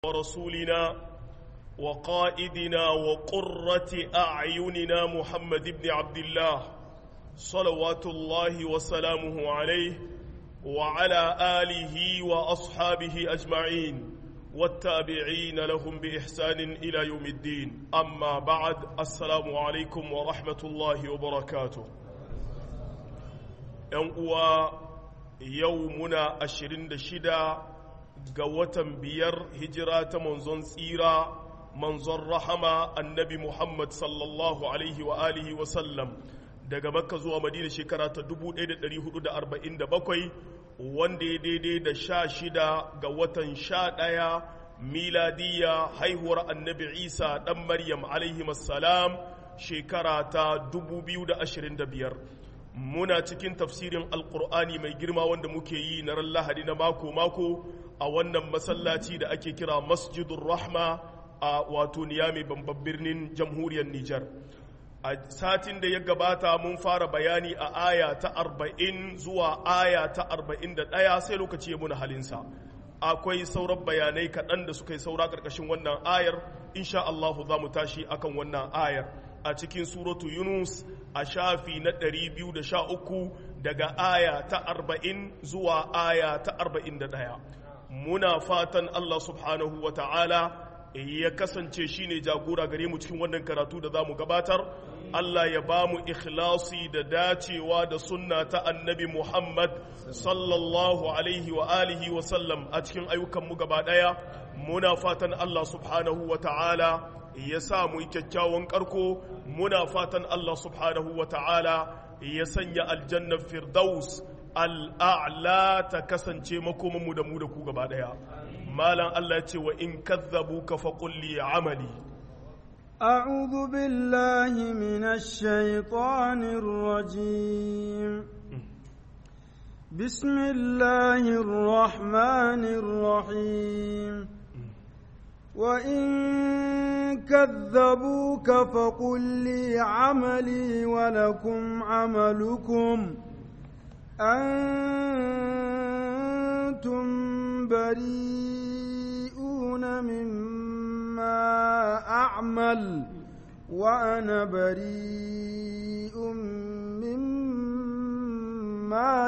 ورسولنا وقائدنا وقرة أعيننا محمد بن عبد الله صلوات الله وسلامه عليه وعلى آله وأصحابه أجمعين والتابعين لهم بإحسان إلى يوم الدين أما بعد السلام عليكم ورحمة الله وبركاته يوم يومنا أشرين شدا ga watan biyar hijira ta manzon tsira manzon rahama annabi Muhammad sallallahu alaihi wa alihi wa sallam daga makka zuwa madina shekara ta 1447 wanda ya daidai da sha shida ga watan sha ɗaya miladiya haihuwar annabi isa ɗan maryam alaihi salam shekara ta 2025 muna cikin tafsirin alkur'ani mai girma wanda muke yi na ran lahadi na mako-mako a wannan masallaci da ake kira masjidun rahma a wato niyami babban birnin jamhuriyar nijar a satin da ya gabata mun fara bayani a aya ta arba'in zuwa aya ta arba'in da ɗaya sai lokaci ya muna halinsa akwai sauran bayanai kaɗan da suka yi saura ƙarƙashin wannan ayar insha Allahu za mu tashi akan wannan ayar a cikin suratu yunus a shafi na 213 daga aya ta 40 zuwa aya ta 41 muna fatan Allah subhanahu wa ta'ala ya kasance shine jagora gare mu cikin wannan karatu da za mu gabatar Allah ya ba mu ikhlasi da dacewa da sunna ta annabi Muhammad sallallahu alaihi wa alihi wa sallam a cikin ayyukanmu gaba ɗaya muna fatan Allah subhanahu wa ta'ala ya sa mu kyakkyawan karko muna fatan Allah subhanahu wa ta'ala ya sanya aljannar firdaus al'a'la ta kasance makomanmu da mu da ku gaba ɗaya malam Allah ya ce wa in kazzabu ka faƙulli amali أعوذ بالله من الشيطان الرجيم بسم الله الرحمن الرحيم وإن كذبوك فقل لي عملي ولكم عملكم أنتم بريئون مما أعمل وأنا بريء مما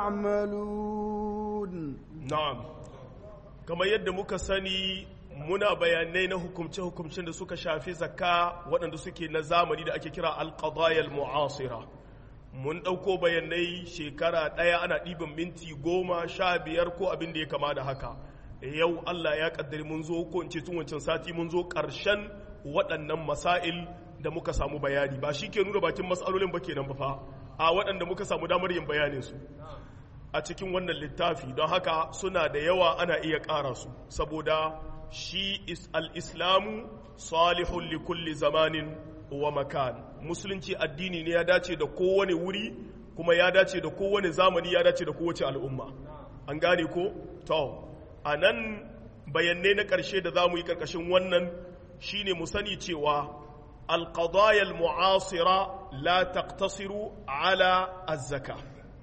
تعملون na'am kamar yadda muka sani muna bayanai na hukumce-hukumcen da suka shafi zakka waɗanda suke na zamani da ake kira alƙadayar mu'asira mun ɗauko bayanai shekara ɗaya ana ɗiban minti goma sha biyar ko abin da ya kama da haka yau allah ya ƙaddari mun zo ko in ce tun wancan sati mun zo ƙarshen waɗannan masail da muka samu bayani ba shi ke nuna bakin matsalolin ba kenan ba fa a waɗanda muka samu damar yin bayanin su a cikin wannan littafi don haka suna da yawa ana iya ƙara su saboda shi al-islamu salihun li kulli zamanin wa makan musulunci addini ne ya dace da kowane wuri kuma ya dace da kowane zamani ya dace da kowace al'umma an gane ko to a nan bayanai na ƙarshe da za mu yi ƙarƙashin wannan shine mu sani cewa alƙadayar mu'asira la taqtasiru ala azzaka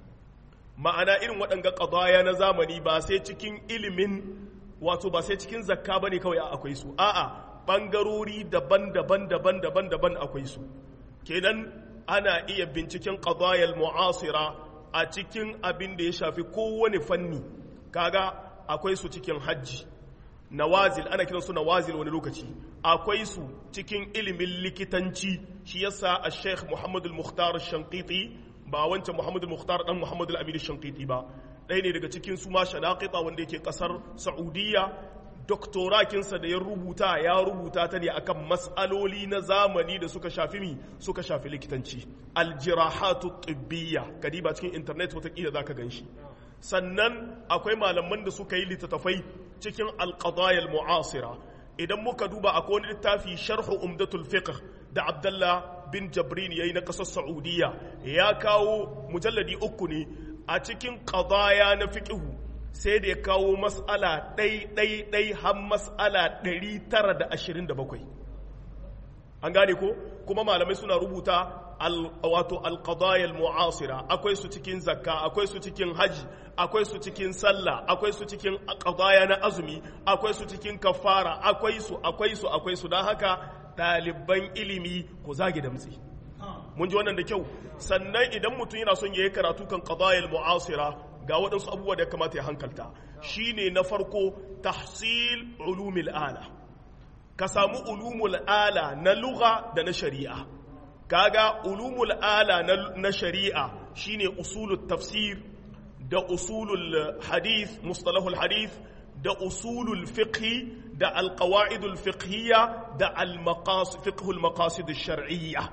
ma'ana irin waɗanga ƙadaya na zamani ba sai cikin ilimin wato ba sai cikin zakka bane kawai akwai su a'a ɓangarori daban-daban daban-daban daban akwai su kenan ana iya binciken ƙadayar mu'asira a cikin abin da ya shafi kowane fanni kaga akwai su cikin hajji nawazil ana kiran su nawazil wani lokaci akwai su cikin ilimin likitanci shi yasa a sheikh muhammadu al-mukhtar shankiti ba wancan muhammadu al-mukhtar dan muhammadu al-amin shankiti ba ɗaya ne daga cikin su ma shanaqita wanda yake kasar saudiya doktorakinsa da ya rubuta ya rubuta ta ne akan mas'aloli na zamani da suka shafi mi suka shafi likitanci aljirahatu tibbiya kadiba cikin internet watakila zaka ganshi sannan akwai malaman da suka yi littattafai cikin alqadayal mu'asira idan muka duba akwai wani littafi sharhu umdatul fiqh da abdullah bin jabrin yayi na kasar saudiya ya kawo mujalladi uku ne a cikin qadaya na fiqhu sai da ya kawo mas'ala ɗai ɗai ɗai har mas'ala 927 an gane ko kuma malamai suna rubuta wato alqadaya mu'asira akwai su cikin zakka akwai su cikin haji akwai su cikin sallah akwai su cikin qadaya na azumi akwai su cikin kafara akwai su akwai su akwai su dan haka ɗaliban ilimi ku zage damtsi mun ji wannan da kyau sannan idan mutum yana son yayi karatu kan qadaya mu'asira ga waɗansu abubuwa da ya kamata ya hankalta shine na farko tahsil ulumil ala ka samu ulumul ala na lugha da na shari'a kaga ulumul ala na shari'a shine usulul tafsir da usulul hadith mustalahul hadith da usulul fiqh da alqawaidul fiqhiyya da almaqasid fiqhul maqasid ash-shar'iyya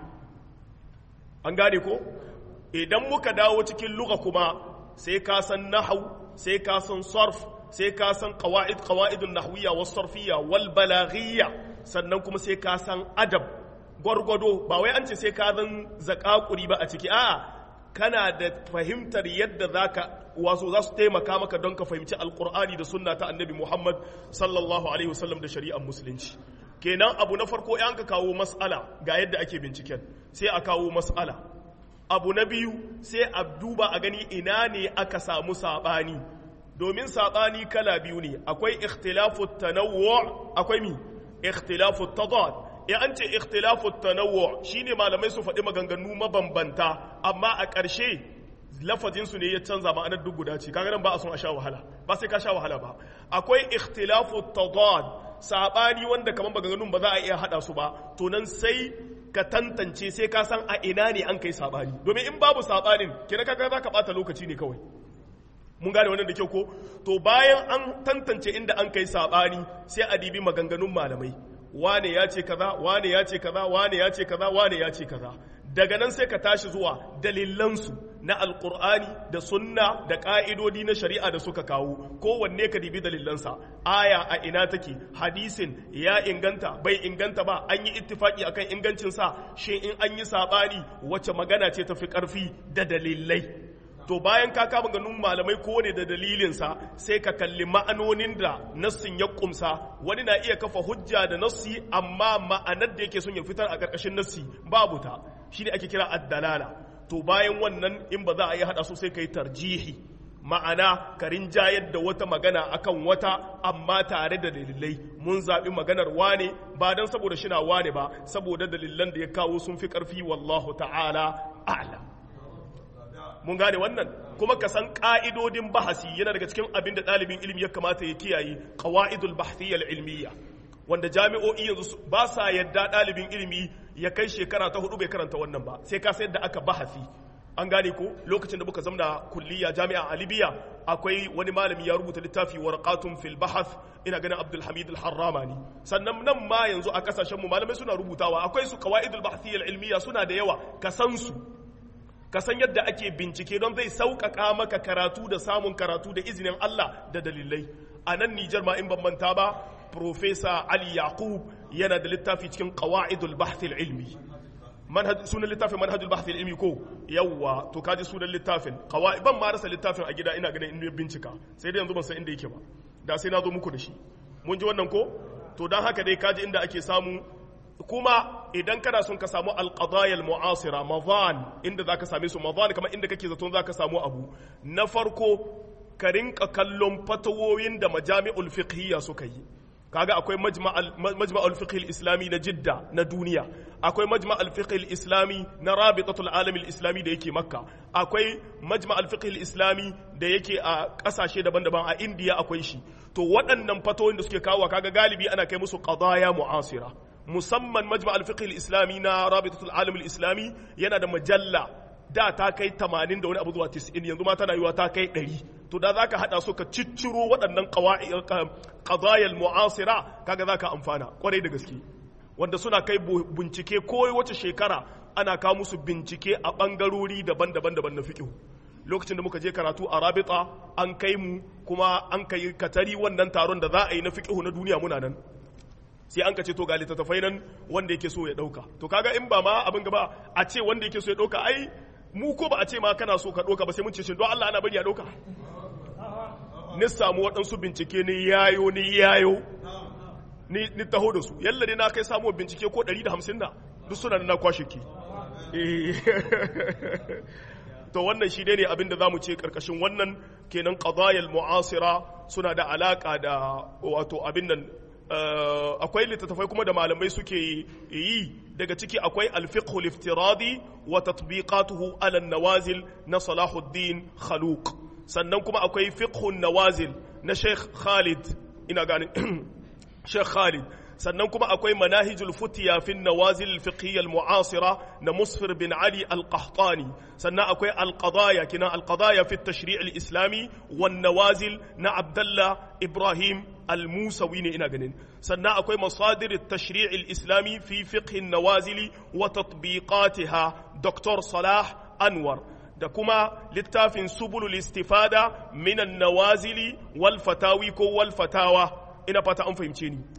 an gane ko idan muka dawo cikin lugha kuma sai ka san nahwu sai ka san sarf sai ka san qawaid qawaidun nahwiyya was sarfiyya wal balaghiyya sannan kuma sai ka san adab gwargwado ba wai an ce sai ka zan zakakuri ba a ciki a'a kana da fahimtar yadda zaka wasu za su taimaka maka don ka fahimci alkur'ani da sunna ta annabi muhammad sallallahu alaihi wasallam da shari'ar musulunci kenan abu na farko yan ka kawo mas'ala ga yadda ake binciken sai a kawo mas'ala abu na biyu sai a duba a gani ina ne aka samu sabani domin sabani kala biyu ne akwai ikhtilafu tanawwu akwai mi ikhtilafu tadad ya an ce ikhtilafu tanawwu shine malamai su faɗi maganganu mabambanta amma a ƙarshe lafazin su ne ya canza ma'anar duk guda ce kaga nan ba a son a sha wahala ba sai ka sha wahala ba akwai ikhtilafu tadad sabani wanda kaman maganganun ba za a iya hada su ba to nan sai ka tantance sai ka san a ina ne an kai sabani domin in babu sabanin kina kaga za ka bata lokaci ne kawai mun gane wannan da kyau ko to bayan an tantance inda an kai sabani sai a dibi maganganun malamai wane ya ce kaza wane ya ce kaza wane ya ce kaza wane ya ce kaza daga nan sai ka tashi zuwa dalilansu na alkur'ani da sunna da ka'idodi na shari'a da suka kawo kowanne ka dibi dalilansa aya a ina take hadisin ya inganta bai inganta ba an yi ittifaki akan ingancinsa shi in an yi sabani wace magana ce tafi karfi da dalilai to bayan ka kama ganin malamai kowane da dalilinsa sai ka kalli ma'anonin da nassin ya kumsa wani na iya kafa hujja da nassi amma ma'anar da yake son ya fitar a ƙarƙashin nassi babu ta shi ne ake kira addalala to bayan wannan in ba za a yi haɗa su sai ka yi tarjihi ma'ana ka rinjayar da wata magana akan wata amma tare da dalilai mun zaɓi maganar wane ba don saboda shi na wane ba saboda dalilan da ya kawo sun fi ƙarfi wallahu ta'ala a'lam mun gane wannan kuma ka san ka'idodin bahasi yana daga cikin abin da ɗalibin ilimi ya kamata ya kiyaye qawaidul bahthiyya ilmiyya wanda jami'o'i yanzu ba sa yadda ɗalibin ilimi ya kai shekara ta hudu bai karanta wannan ba sai ka sayar da aka bahasi an gane ko lokacin da muka zamna kulliya jami'a a libya akwai wani malami ya rubuta littafi warqatun fil bahath ina ganin abdul hamid al-harramani sannan nan ma yanzu a kasashen mu malamai suna rubutawa akwai su qawaidul bahthiyya ilmiyya suna da yawa ka san su ka san yadda ake bincike don zai sauƙaƙa maka karatu da samun karatu da izinin Allah da dalilai a nan Nijar ma in ban manta ba Profesa Ali Yaqub yana da littafi cikin Qawa'idul Bahth ilmi manhaj sunan littafin manhajul bahth ilmi ko yawwa to kaji sunan littafin qawaid ban ma rasa littafin a gida ina ganin in bincika sai dai yanzu ban san inda yake ba da sai na zo muku da shi mun ji wannan ko to dan haka dai kaji inda ake samu kuma idan kana son ka samu alqadaya almu'asira mavan inda zaka same su mavan kamar inda kake zaton zaka samu abu na farko ka rinka kallon fatawoyin da majami'ul fiqhiyya suka yi kaga akwai majma'ul fiqh islami na jidda na duniya akwai majma'ul fiqh islami na rabitatul alam islami da yake makka akwai majma'ul fiqh islami da yake a kasashe daban-daban a indiya akwai shi to waɗannan fatawoyin da suke kawo kaga galibi ana kai musu qadaya mu'asira musamman majma'ul fiqh islami na rabitatul alam islami yana da majalla da ta kai 80 da wani abu zuwa 90 yanzu ma tana yiwa ta kai 100 to da zaka hada su ka cicciro waɗannan qadayal mu'asira kaga zaka amfana kwarai da gaske wanda suna kai bincike ko wace shekara ana kawo musu bincike a bangarori daban-daban daban na fiqh lokacin da muka je karatu a rabita an kai mu kuma an kai katari wannan taron da za a yi na fiqh na duniya muna nan sai an ka ce to ga littattafai nan wanda yake so ya dauka to kaga in ba ma abin gaba a ce wanda yake so ya dauka ai mu ko ba a ce ma kana so ka dauka ba sai mun ce shi don Allah ana bari ya dauka ni samu waɗansu bincike ni yayo ni yayo ni ni taho da su yalla ne na kai samu bincike ko 150 na duk suna na kwashe ki to wannan shi ne abinda za mu ce karkashin wannan kenan qadayal mu'asira suna da alaka da wato abin nan akwai littattafai kuma da malamai suke yi daga ciki akwai alfiqhul iftiradi wa tatbiqatuhu ala nawazil na Salahuddin Khaluq sannan kuma akwai fiqhun nawazil na Sheikh Khalid ina ganin Sheikh Khalid sannan kuma akwai manahijul futiya fi nawazil fiqhiyya al-mu'asira na Musfir bin Ali al-Qahtani sannan akwai al-qadaya kina al-qadaya fi tashri' al-islami wan nawazil na Abdullah Ibrahim al-Musawi ne ina ganin sannan akwai masadir at-tashri' al-islami fi fiqh an-nawazil wa tatbiqatiha Dr. Salah Anwar da kuma littafin subulul istifada min an-nawazili wal fatawi ko wal fatawa ina fata an fahimce ni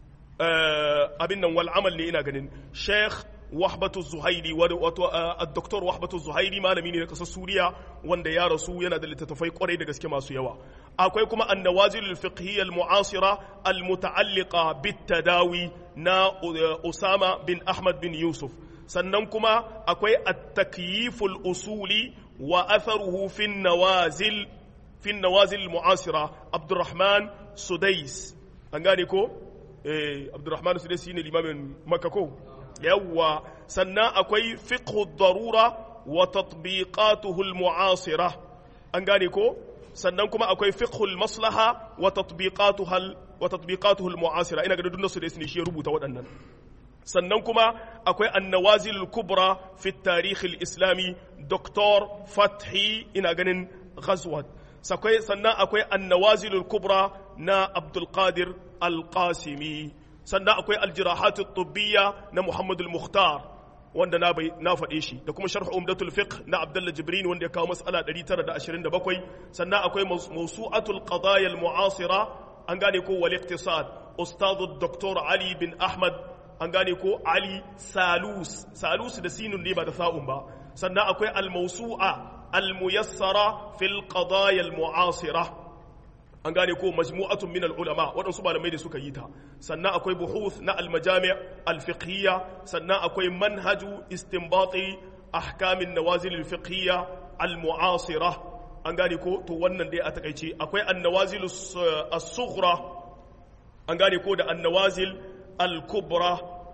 abin nan wal amal ne ina ganin sheikh wahbatu zuhairi wato doktor wahbatu zuhairi malami ne na kasar suriya wanda ya rasu yana da littattafai kwarai da gaske masu yawa akwai kuma annawazil al-fiqhiyya al-mu'asira al-muta'alliqa bit-tadawi na usama bin ahmad bin yusuf sannan kuma akwai at-takyif al-usuli wa atharuhu fi an-nawazil fi an-nawazil al-mu'asira abdurrahman sudais an gane ko eh abdurrahman sudais ne limamin makka ko yawwa sannan akwai fiqhu darura wa tatbiqatuhu al-mu'asira an gane ko sannan kuma akwai fiqhu al-maslaha wa tatbiqatuha wa tatbiqatuhu al-mu'asira ina ga dukkan su da ne shi ya rubuta waɗannan sannan kuma akwai annawazil al-kubra fi tarikh al-islami doktor fathi ina ganin ghazwat sakwai sannan akwai annawazil al-kubra na abdul qadir al-qasimi sannan akwai aljirahat at-tibbiyya na Muhammad al-Mukhtar wanda na bai na faɗe shi da kuma sharh umdatul fiqh na Abdullah Jibrin wanda ya kawo mas'ala 927 sannan akwai mawsu'atul qadaya al-mu'asira an gane ko wal iqtisad ustad dr Ali bin Ahmad an gane ko Ali Salus Salus da sinun ne ba da sa'un ba sannan akwai al-mawsu'a al-muyassara fil qadaya al-mu'asira an gane ko majmu'atun min ulama waɗansu malamai da suka yi ta sannan akwai buhuth na almajami' alfiqhiyya sannan akwai manhaju istinbati ahkamin nawazil alfiqhiyya almu'asira an gane ko to wannan dai a takaice akwai annawazil as-sughra an gane ko da annawazil al-kubra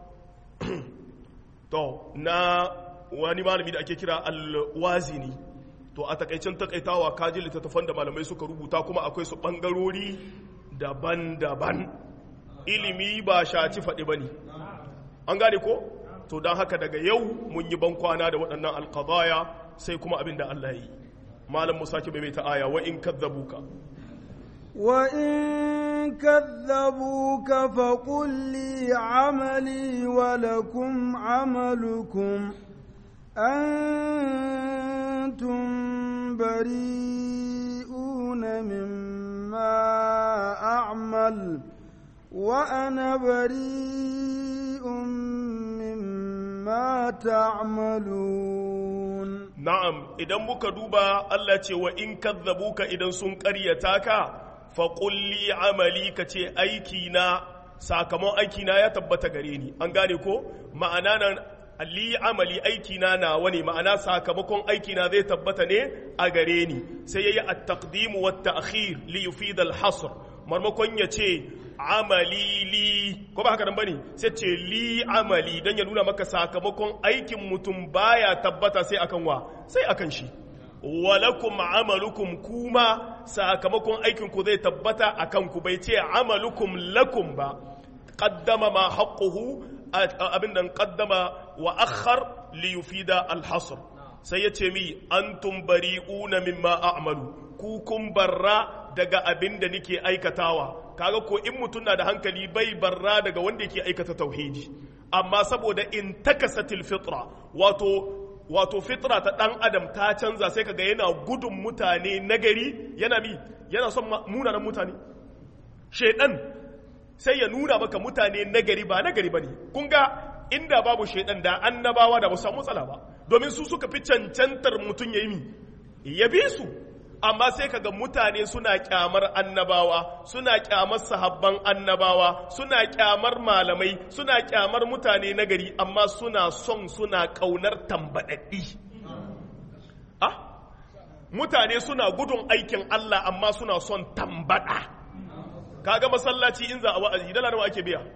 to na wani malami da ake kira al-wazini to a takaicin takaitawa kaji littattafan da malamai suka rubuta kuma akwai su bangarori daban-daban ilimi ba shaci faɗi ba ne an gane ko to don haka daga yau mun yi bankwana da waɗannan alkazaya sai kuma abin da Allah yi malam musa ki mai ta aya wa in kadzabuka wa in kadzabuka fa qul li amali wa lakum amalukum أنتم بريئون مما أعمل وأنا بريء مما تعملون نعم إذا muka duba Allah ce wa in kadzabuka idan sun ƙaryata ka faqul li amali kace aiki na sakamakon aiki na ya tabbata gare ni an gane ko ma'ana nan li amali aikina na wani ma'ana sakamakon aikina zai tabbata ne a gare ni sai yayi at-taqdim wa at-ta'khir li yufid al-hasr marmakon ya ce amali li ko ba haka nan bane sai ce li amali dan ya nuna maka sakamakon aikin mutum baya tabbata sai akan wa sai akan shi walakum amalukum kuma sakamakon aikin ku zai tabbata akan ku bai ce amalukum lakum ba qaddama ma haqquhu abin nan qaddama wa akhar li yufida al-hasr sai ya ce mi antum bari'una mimma a'malu ku kun barra daga abin da nake aikatawa kaga ko in mutum na da hankali bai barra daga wanda yake aikata tauhidi amma saboda in takasatil fitra wato wato fitra ta dan adam ta canza sai kaga yana gudun mutane nagari yana mi yana son munanan mutane shedan sai ya nuna maka mutane nagari ba nagari ba ne kun ga inda babu shaidan da annabawa da ba samu matsala ba domin su suka fi cancantar mutum ya yi mi ya bi su amma sai kaga mutane suna kyamar annabawa suna kyamar sahabban annabawa suna kyamar malamai suna kyamar mutane nagari amma suna son suna kaunar tambadaddi ah mutane suna gudun aikin Allah amma suna son tambada kaga masallaci in za a wa'azi dala nawa ake biya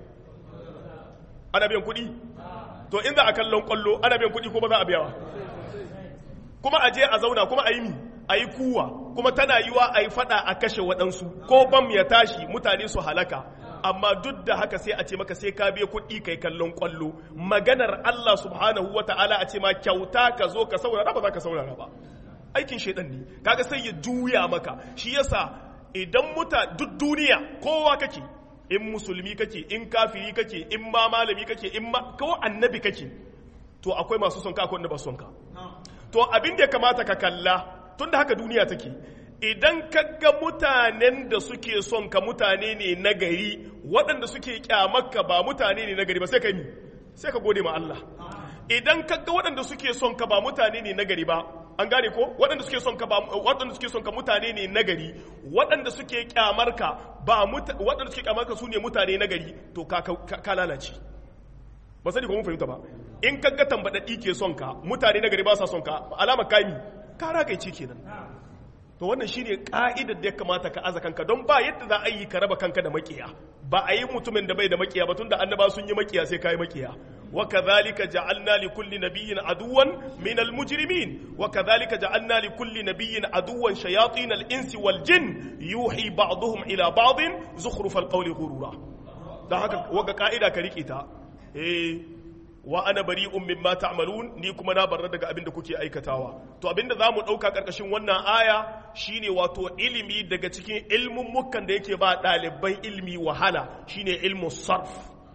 ana biyan kuɗi to in za a kallon kwallo ana biyan kuɗi ko ba za a biya kuma a je a zauna kuma a yi mi a yi kuwa kuma tana yiwa a yi fada a kashe waɗansu ko bam ya tashi mutane su halaka amma duk da haka sai a ce maka sai ka biya kuɗi kai kallon kwallo maganar Allah subhanahu wa ta'ala a ce ma kyauta ka zo ka saurara ba za ka saurara ba aikin shaidan ne kaga sai ya juya maka shi yasa idan muta duk duniya kowa kake in musulmi kake in kafiri kake in ma malami kake in ma ko annabi kake to akwai masu son ka akwai wanda ba son ka to abin da ya kamata ka kalla tunda haka duniya take idan ka ga mutanen da suke son ka mutane ne na gari waɗanda suke kyamarka ba mutane ne na gari ba sai ka yi sai ka gode ma Allah idan ka ga waɗanda suke son ka ba mutane ne na gari ba an gane ko waɗanda suke son ka ba waɗanda suke son ka mutane ne nagari waɗanda suke kyamar ka ba waɗanda suke kyamar ka su ne mutane nagari to ka ka lalace ba sani ko mun fahimta ba in ka ga tambadaddi ke son ka mutane nagari ba sa son ka alama kami ka ragaice kenan to wannan shine ka'idar da ya kamata ka aza kanka don ba yadda za a yi ka raba kanka da makiya ba a yi mutumin da bai da makiya ba tunda annaba sun yi makiya sai kai makiya wa kadhalika ja'alna li kulli nabiyyin aduwan min al mujrimin wa kadhalika ja'alna li kulli nabiyyin aduwan shayatin al insi wal jin yuhi ba'dhum ila ba'din zukhruf al qawli ghurura dan haka waga ka'ida ka rike ta eh wa ana bari'un mimma ta'malun ni kuma na barra daga abin da kuke aikatawa to abin da zamu dauka karkashin wannan aya shine wato ilimi daga cikin ilmin mukan da yake ba ɗaliban ilmi wahala shine ilmu sarf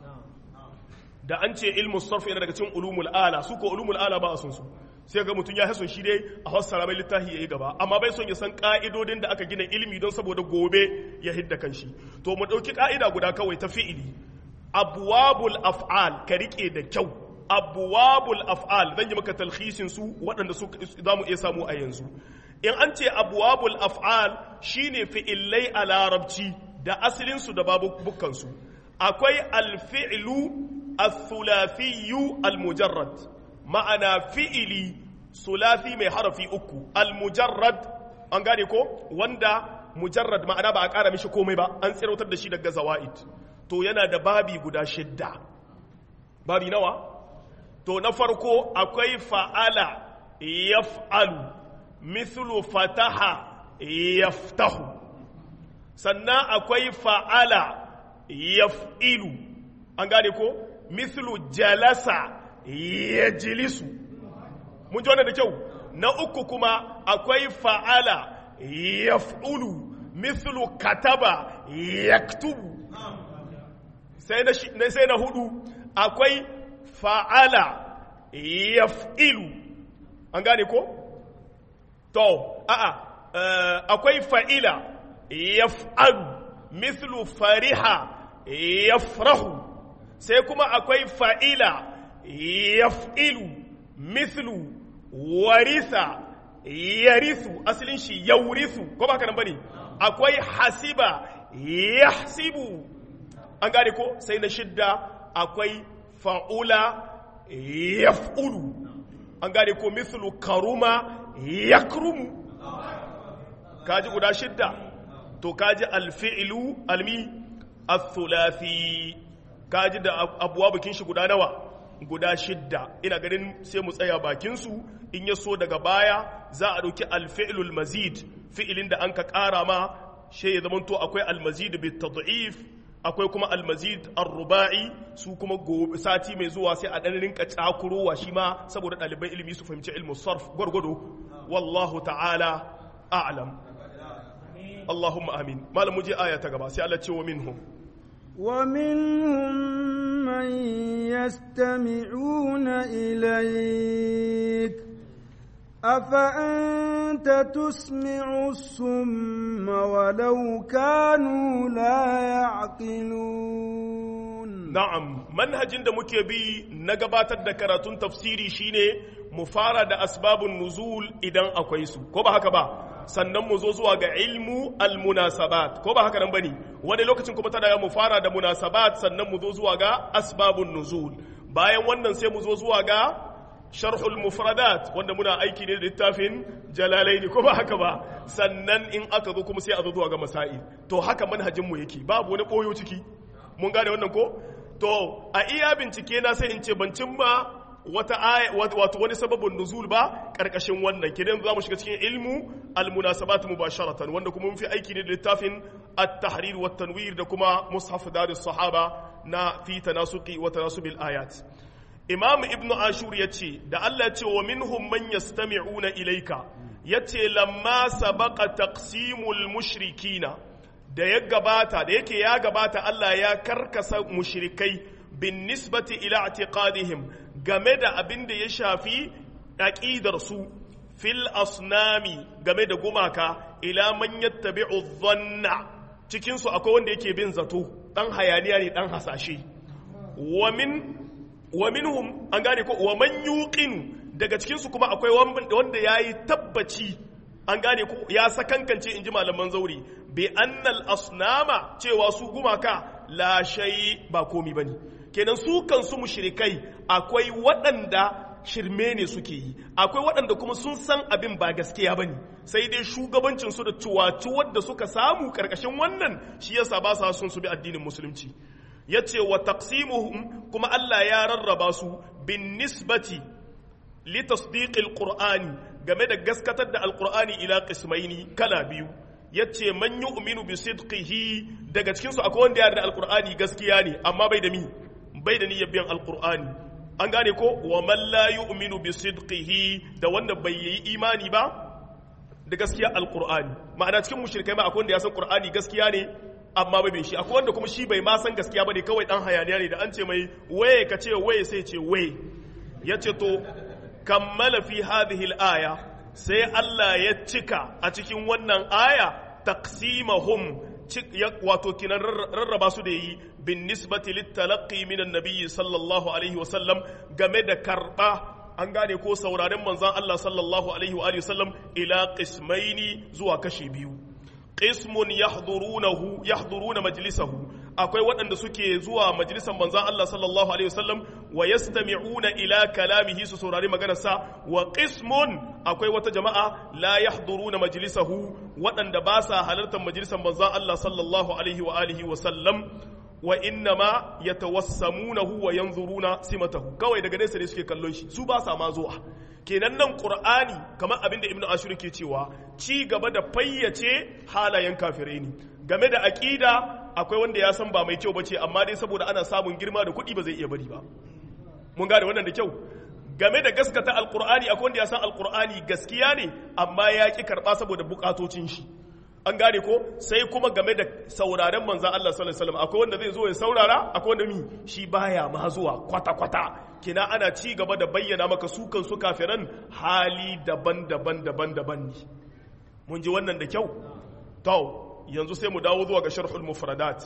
da an ce ilmu sarf yana daga cikin ulumul ala su ko ulumul ala ba a sun su sai ga mutum ya hason shi dai a fassara mai littafi yayi gaba amma bai son ya san ka'idodin da aka gina ilimi don saboda gobe ya hidda kanshi to mu dauki ka'ida guda kawai ta fi'ili abwabul af'al ka rike da kyau abwabul af'al zan yi maka talhisin su waɗanda su za mu iya samu a yanzu in an ce abwabul af'al shine fi'illai a larabci da asalin su da babu su akwai alfi'lu al-thulathiyyu al-mujarrad ma'ana fi'ili sulafi mai harafi uku al-mujarrad an gane ko wanda mujarrad ma'ana ba a ƙara mishi komai ba an tsirautar da shi daga zawa'id to yana da babi guda shidda babi nawa to na farko akwai fa'ala yaf'alu mithlu fataha yaftahu sannan akwai fa'ala yaf'ilu an gane ko mithlu jalasa yajlisu mun ji wannan da kyau na uku kuma akwai fa'ala yaf'ulu mithlu kataba yaktubu sai na hudu akwai fa'ala yaf'ilu an gane ko? to a'a akwai fa'ila yaf'alu mithlu fariha yafrahu sai kuma akwai fa'ila yaf'ilu mithlu warisa yarisu asalin shi yaurisu ko ba ka nan bane akwai hasiba yahsibu an gane ko sai na shidda akwai fa'ula yaf'ulu an gane ko mithlu karuma yakrumu kaji guda shidda to kaji alfi'lu almi al-thulathi kaji da abuwa bakin shi guda nawa guda shidda ina ganin sai mu tsaya bakin su in ya so daga baya za a dauki alfi'lul mazid fi'ilin da an ka kara ma shi ya zamanto akwai almazid bi tad'if akwai kuma almazid ar-ruba'i su kuma gobe sati mai zuwa sai a dan rinka cakurowa shi ma saboda ɗaliban ilimi su fahimci ilmu sarf gwargwado wallahu ta'ala a'lam Allahumma amin malam muje aya ta gaba sai Allah ce wa minhum wa minhum man yastami'una ilayk أفأنت تسمع الصم ولو كانوا لا يعقلون نعم منهج da muke bi na gabatar da karatun tafsiri shine mu fara da asbabun nuzul idan akwai su ko ba haka ba sannan mu zo zuwa ga ilmu almunasabat ko ba haka nan bane wani lokacin kuma tana mu fara da munasabat sannan mu zo zuwa ga asbabun nuzul bayan wannan sai mu zo zuwa ga sharhul mufradat wanda muna aiki ne da littafin jalalaini ko ba haka ba sannan in aka zo kuma sai a zo zuwa ga masail to haka manhajin mu yake babu wani boyo ciki mun gane wannan ko to a iya bincike na sai in ce ban cimma wata aya wato wani sababin nuzul ba karkashin wannan kidan za mu shiga cikin ilmu almunasabat mubasharatan wanda kuma mun fi aiki ne da littafin at-tahrir wa tanwir da kuma mushaf darus sahaba na fi tanasuqi wa tanasubil ayat imam ibn ashur yace da Allah ce wa minhum man yastami'una ilayka yace lamma sabaqa taqsimul mushrikina da ya gabata da yake ya gabata Allah ya karkasa mushrikai bin nisbati ila i'tiqadihim game da abin da ya shafi aqidar su fil asnami game da gumaka ila man yattabi'u dhanna cikin su akwai wanda yake bin zato dan hayaniya ne dan hasashe wa min wa minhum an gane ko wa man yuqinu daga cikin su kuma akwai wanda yayi tabbaci an gane ko ya sakankance inji malaman zauri bi annal asnama cewa su gumaka la shay ba komi bane kenan su kansu mushrikai akwai waɗanda shirme ne suke yi akwai waɗanda kuma sun san abin ba gaskiya ba ne sai dai shugabancin su da cuwacuwar da suka samu ƙarƙashin wannan shi yasa ba sa sun su bi addinin musulunci ya ce wa taqsimuhum kuma Allah ya rarraba su bin nisbati li tasdiqil qur'ani game da gaskatar da alqur'ani ila qismaini kala biyu yace man yu'minu bi sidqihi daga cikin su akwai wanda ya da alqur'ani gaskiya ne amma bai da mi bai da niyyar biyan alqur'ani an gane ko wa man la yu'minu bi sidqihi da wanda bai yi imani ba da gaskiya alqur'ani ma'ana cikin mushrikai ma akwai wanda ya san qur'ani gaskiya ne amma bai shi akwai wanda kuma shi bai ma san gaskiya bane kawai dan hayaniya ne da an ce mai waye ka ce waye sai ce waye yace to kammala fi hadhihi al-aya sai Allah ya cika a cikin wannan aya taqsimahum wato kinan rarraba su da yi bin nisbati littalaqqi min annabi sallallahu alaihi wa sallam game da karba an gane ko sauraren manzon Allah sallallahu alaihi wa sallam ila qismaini zuwa kashi biyu qismun yahdurunahu yahduruna majlisahu akwai waɗanda suke zuwa majalisan manzon Allah sallallahu alaihi wasallam wa yastami'una ila kalamihi su saurari maganarsa wa qismun akwai wata jama'a la yahduruna majlisahu waɗanda ba sa halartar majalisan manzon Allah sallallahu alaihi wa alihi wa sallam wa innama yatawassamunahu wa yanzuruna simatahu kawai daga nesa ne suke kallon shi su ba sa ma zuwa kenan nan qur'ani kamar abin da ibnu ashur ke cewa ci gaba da fayyace halayen kafirai ne game da aqida akwai wanda ya san ba mai kyau bace amma dai saboda ana samun girma da kuɗi ba zai iya bari ba mun gane wannan da kyau game da gaskata alqur'ani akwai wanda ya san alqur'ani gaskiya ne amma ya ki karba saboda bukatocin shi an gane ko sai kuma game da sauraren manzan Allah sallallahu alaihi wasallam akwai wanda zai zo ya saurara akwai wanda mi shi baya ma zuwa kwata kwata kina ana ci gaba da bayyana maka su kan su kafiran hali daban-daban daban-daban ne mun ji wannan da kyau to yanzu sai mu dawo zuwa ga sharhul mufradat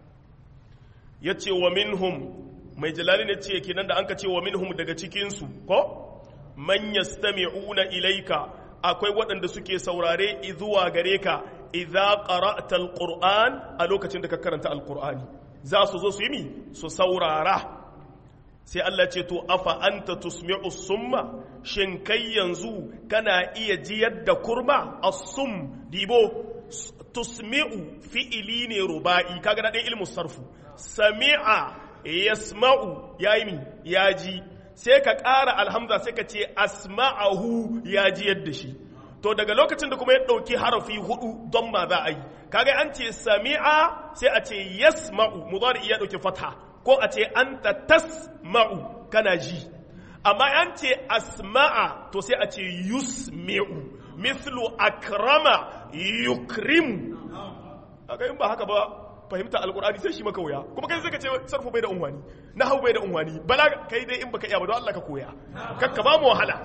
yace wa minhum mai jalali ne ce kenan da anka ce wa minhum daga cikin su ko man yastami'una ilaika akwai waɗanda suke saurare zuwa gare ka idza qara'ta alquran a lokacin da ka karanta alqur'ani za su zo su yi mi su saurara sai Allah ce to afa anta tusmi'u summa shin kai yanzu kana iya jiyar da kurma as-sum dibo tusmi'u fi'ili ne ruba'i kaga na ɗan ilmu sarfu sami'a yasma'u yayi mi ya ji sai ka ƙara alhamza sai ka ce asma'ahu ya ji yadda shi to daga lokacin da kuma ya ɗauki harafi hudu don ma za a yi kaga an ce sami'a sai a ce yasma'u mudari ya ɗauki fata ko a ce anta tasma'u kana ji amma an ce asma'a to sai a ce yusmi'u mithlu akrama yukrim kaga in ba haka ba fahimta alkur'ani sai shi maka wuya kuma kai sai ka ce sarfu bai da unwani hau bai da unwani bala kai dai in baka iya ba don Allah ka koya kakka ba mu wahala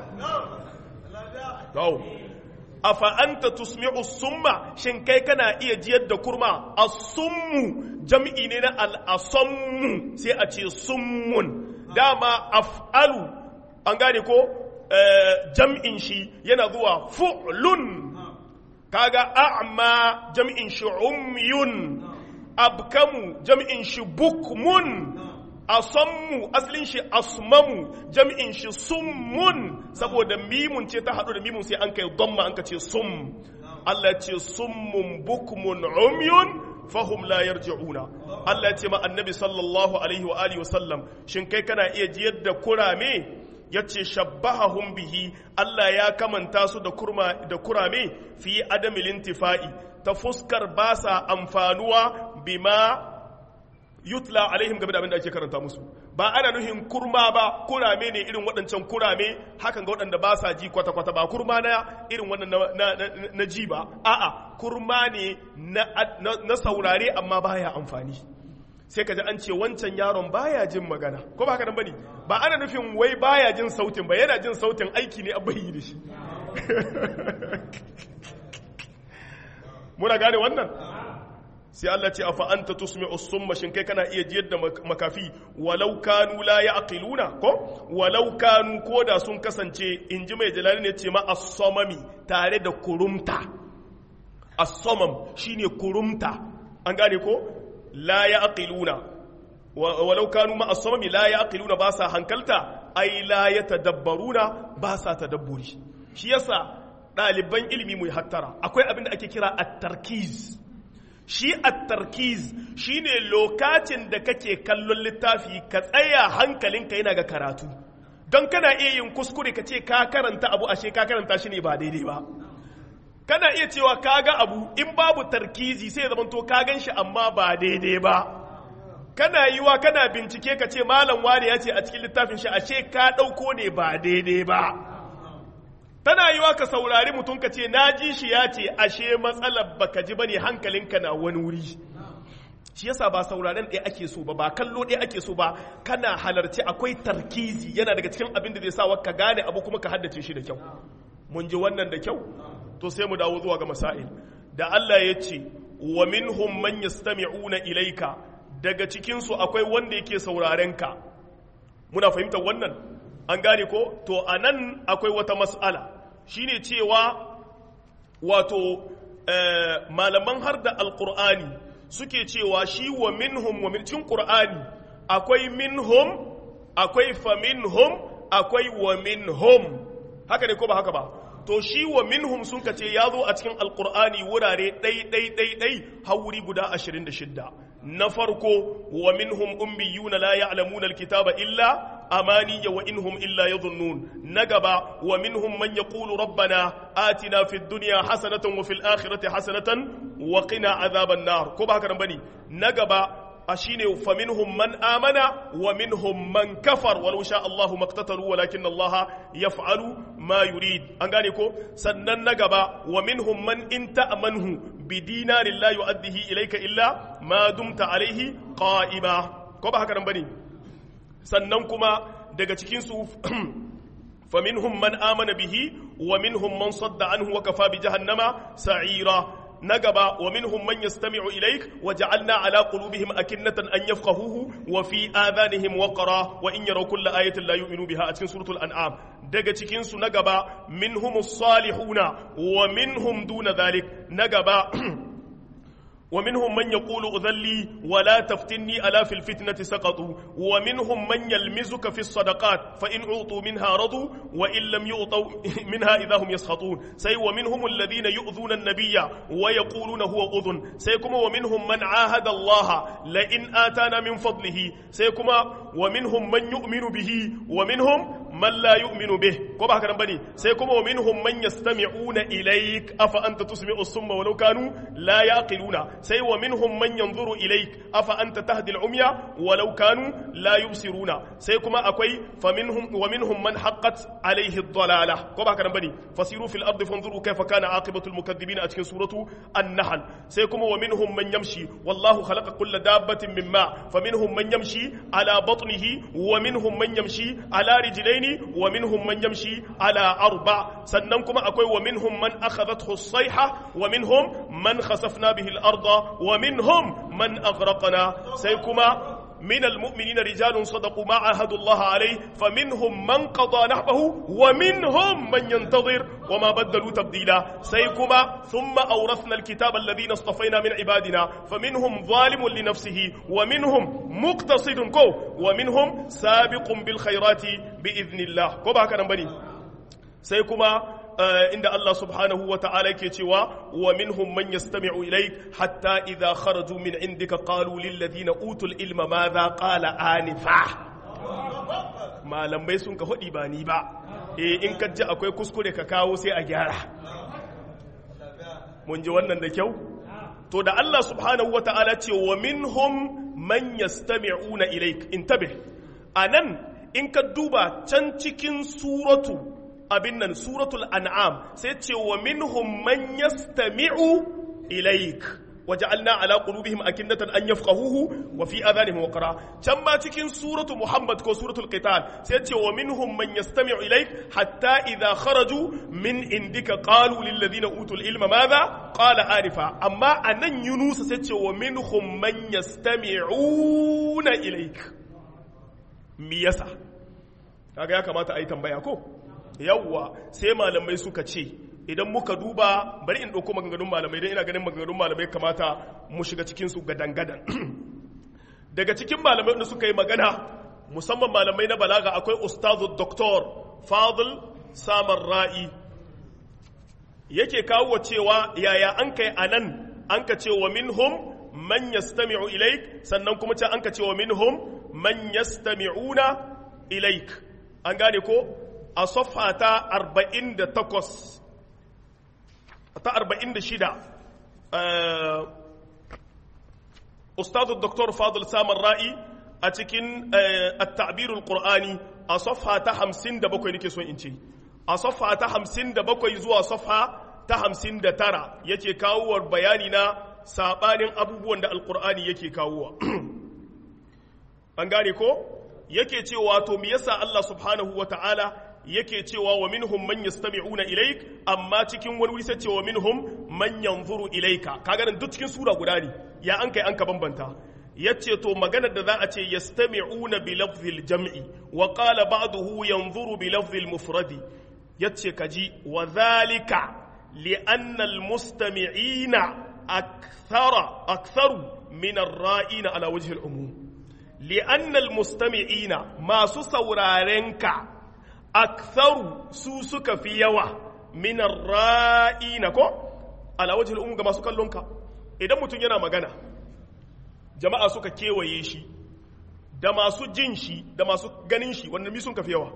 to afa anta tusmi'u summa shin kai kana iya jiyar da kurma as-summu jam'i ne na al-asammu sai a ce summun dama af'alu an gane ko jam'in shi yana zuwa fu'lun kaga a'ma jam'in shi umyun abkamu jam'in shi bukmun asammu asalin shi asmamu jam'in shi summun saboda mimun ce ta haɗu da mimun sai an kai damma an ka ce sum Allah ce summun bukmun umyun fahum la yarji'una Allah ya ce ma annabi sallallahu alaihi wa alihi wa sallam shin kai kana iya jiyar da kurame yace shabbahahum bihi Allah ya kamanta su da kurma da kurame fi adamil intifa'i ta fuskar ba sa amfanuwa bima yutla alaihim game da abin da ake karanta musu ba ana nuhin kurma ba kurame ne irin waɗancan kurame hakan ga waɗanda ba sa ji kwata-kwata ba kurma na irin wannan na, ji ba a'a kurma ne na, saurare amma baya amfani sai ka ji an ce wancan yaron baya jin magana ko ba haka nan bane ba ana nufin wai baya jin sautin ba yana jin sautin aiki ne a bayi da shi muna gane wannan sai Allah ce afa anta tusmi'u summa shin kai kana iya jiyar da makafi walau kanu la ya'qiluna ko walau kanu koda sun kasance inji mai jalali ne ce ma as-samami tare da kurumta as-samam shine kurumta an gane ko la ya'qiluna walau kanu ma as-samami la ya'qiluna ba sa hankalta ai la yatadabbaruna ba sa tadabburi shi yasa ɗaliban ilimi mu hattara akwai abin da ake kira at-tarkiz shi at-tarkiz shine lokacin da kake kallon littafi ka tsaya hankalinka yana ga karatu don kana iya yin kuskure ka ce ka karanta abu ashe ka karanta shi ne ba daidai ba kana iya cewa ka ga abu in babu tarkizi sai zama to ka gan shi amma ba daidai ba kana yi wa kana bincike ka ce malam wani ya ce a cikin littafin shi ashe ka ɗauko ne ba daidai ba tana yi wa ka saurari mutum ka ce na ji shi ya ce ashe matsalar baka ji bane hankalinka na wani wuri shi yasa ba sauraren ɗaya ake so ba ba kallo ɗaya ake so ba kana halarci akwai tarkizi yana daga cikin abin da zai sa ka gane abu kuma ka haddace shi da kyau mun ji wannan da kyau to sai mu dawo zuwa ga masail da Allah ya ce wa minhum man yastami'una ilayka daga cikin su akwai wanda yake sauraren ka muna fahimtar wannan an gane ko to anan akwai wata mas'ala shine cewa wato malaman har da alqur'ani suke cewa shi wa minhum wa min cikin qur'ani akwai minhum akwai fa minhum akwai wa minhum haka ne ko ba haka ba to shi wa minhum sun kace ya zo a cikin alqur'ani wurare ɗai ɗai ɗai ɗai har wuri guda 26 na farko wa minhum ummiyuna la ya'lamuna alkitaba illa amaniya wa inhum illa yadhunnun na gaba wa minhum man yaqulu rabbana atina fid dunya hasanatan wa fil akhirati hasanatan wa qina adhaban nar ko ba haka nan bane na gaba a shine fa minhum man amana wa minhum man kafar walau sha Allahu maqtatalu walakin Allah yaf'alu ma yurid an gane ko sannan na gaba wa minhum man in ta'manhu bi dinarin la yu'addihi ilayka illa ma dumta alayhi qa'ima ko ba haka nan bane sannan kuma daga cikin su fa minhum man amana bihi wa minhum man sadda anhu wa kafa bi jahannama sa'ira نجبا ومنهم من يستمع إليك وجعلنا على قلوبهم أكنة أن يفقهوه وفي آذانهم وقرا وإن يروا كل آية لا يؤمنوا بها أتكن سورة الأنعام دقا تكين نجبا منهم الصالحون ومنهم دون ذلك نجبا ومنهم من يقول أذلي ولا تفتني ألا في الفتنة سقطوا ومنهم من يلمزك في الصدقات فإن أعطوا منها رضوا وإن لم يعطوا منها إذا هم يسخطون سي ومنهم الذين يؤذون النبي ويقولون هو أذن سيكما ومنهم من عاهد الله لئن آتانا من فضله سيكما ومنهم من يؤمن به ومنهم من لا يؤمن به كما هكذا بني سيكما ومنهم من يستمعون إليك أفأنت تسمع الصم ولو كانوا لا يعقلون sai wa minhum man yanzuru ilaik afa anta tahdi al-umya walau kanu la yubsiruna sai kuma akwai fa minhum wa minhum man haqqat alayhi ad-dalalah ko ba haka nan bane fasiru fil ardi fanzuru kayfa kana aqibatu al-mukaththibin a cikin suratu an-nahl sai kuma wa minhum man yamshi wallahu khalaqa kulla dabbatin mimma fa minhum man yamshi ala batnihi wa minhum man yamshi ala rijlaini wa minhum man yamshi ala arba sannan kuma akwai wa minhum man akhadathu as-sayha wa minhum man khasafna bihi al-arda ومنهم من أغرقنا سيكما من المؤمنين رجال صدقوا ما عاهدوا الله عليه فمنهم من قضى نحبه ومنهم من ينتظر وما بدلوا تبديلا سيكما ثم أورثنا الكتاب الذين اصطفينا من عبادنا فمنهم ظالم لنفسه ومنهم مقتصد كو ومنهم سابق بالخيرات بإذن الله كو بهكذا بني سيكما inda Allah subhanahu wa ta'ala ke cewa wa minhum man yastami'u ilayk hatta idha kharaju min indika qalu lil ladina utul ilma madha qala anifa malamai sun ka hudi ba ni ba eh in ka ji akwai kuskure ka kawo sai a gyara mun ji wannan da kyau to da Allah subhanahu wa ta'ala ce wa minhum man yastami'una ilayk intabih anan in ka duba can cikin suratu abin nan suratul an'am sai ce wa minhum man yastami'u ilaik waja'alna ala qulubihim akinnatan an yafqahuhu wa fi adhanihim waqra can ma cikin suratu muhammad ko suratul qital sai ce wa minhum man yastami'u ilaik hatta idha kharaju min indika qalu lil ladina utul ilma madha qala arifa amma anan yunus sai ce wa minhum man yastami'una ilaik me yasa kaga ya kamata a yi tambaya ko yawwa sai malamai suka ce idan muka duba bari in ɗauko maganganun malamai don ina ganin maganganun malamai kamata mu shiga cikinsu gadan-gadan daga cikin malamai da suka yi magana musamman malamai na balaga akwai ustazu doktor fadil samar ra'i yake kawo cewa yaya an kai a nan an ka ce wa minhum man yastami'u ilaik sannan kuma ce an ka ce wa minhum man yastami'una ilaik an gane ko a safha ta 48 ta 46 ustadu dr fadil samar ra'i a cikin at-ta'birul qur'ani a safha ta 57 nake son in ce a safha ta 57 zuwa safha ta 59 yake kawo bayani na sabanin abubuwan da alqur'ani yake kawowa an gane ko yake cewa to me yasa Allah subhanahu wata'ala yake cewa wa minhum man yastami'una ilaik amma cikin wani wuri sai cewa minhum man yanzuru ilaika kaga nan duk cikin sura guda ne ya an kai an ka bambanta yace to maganar da za a ce yastami'una bi lafzil jam'i wa qala ba'dahu yanzuru bi lafzil mufradi yace kaji wa dhalika li anna al mustami'ina akthara aktharu min ar-ra'ina ala wajhi al-umum li anna al mustami'ina masu saurarenka aktharu su suka fi yawa minar ra'ina ko ala wajhil umum ga masu kallonka idan mutum yana magana jama'a suka kewaye shi da masu jin shi da masu ganin shi wanda mi sun kafi yawa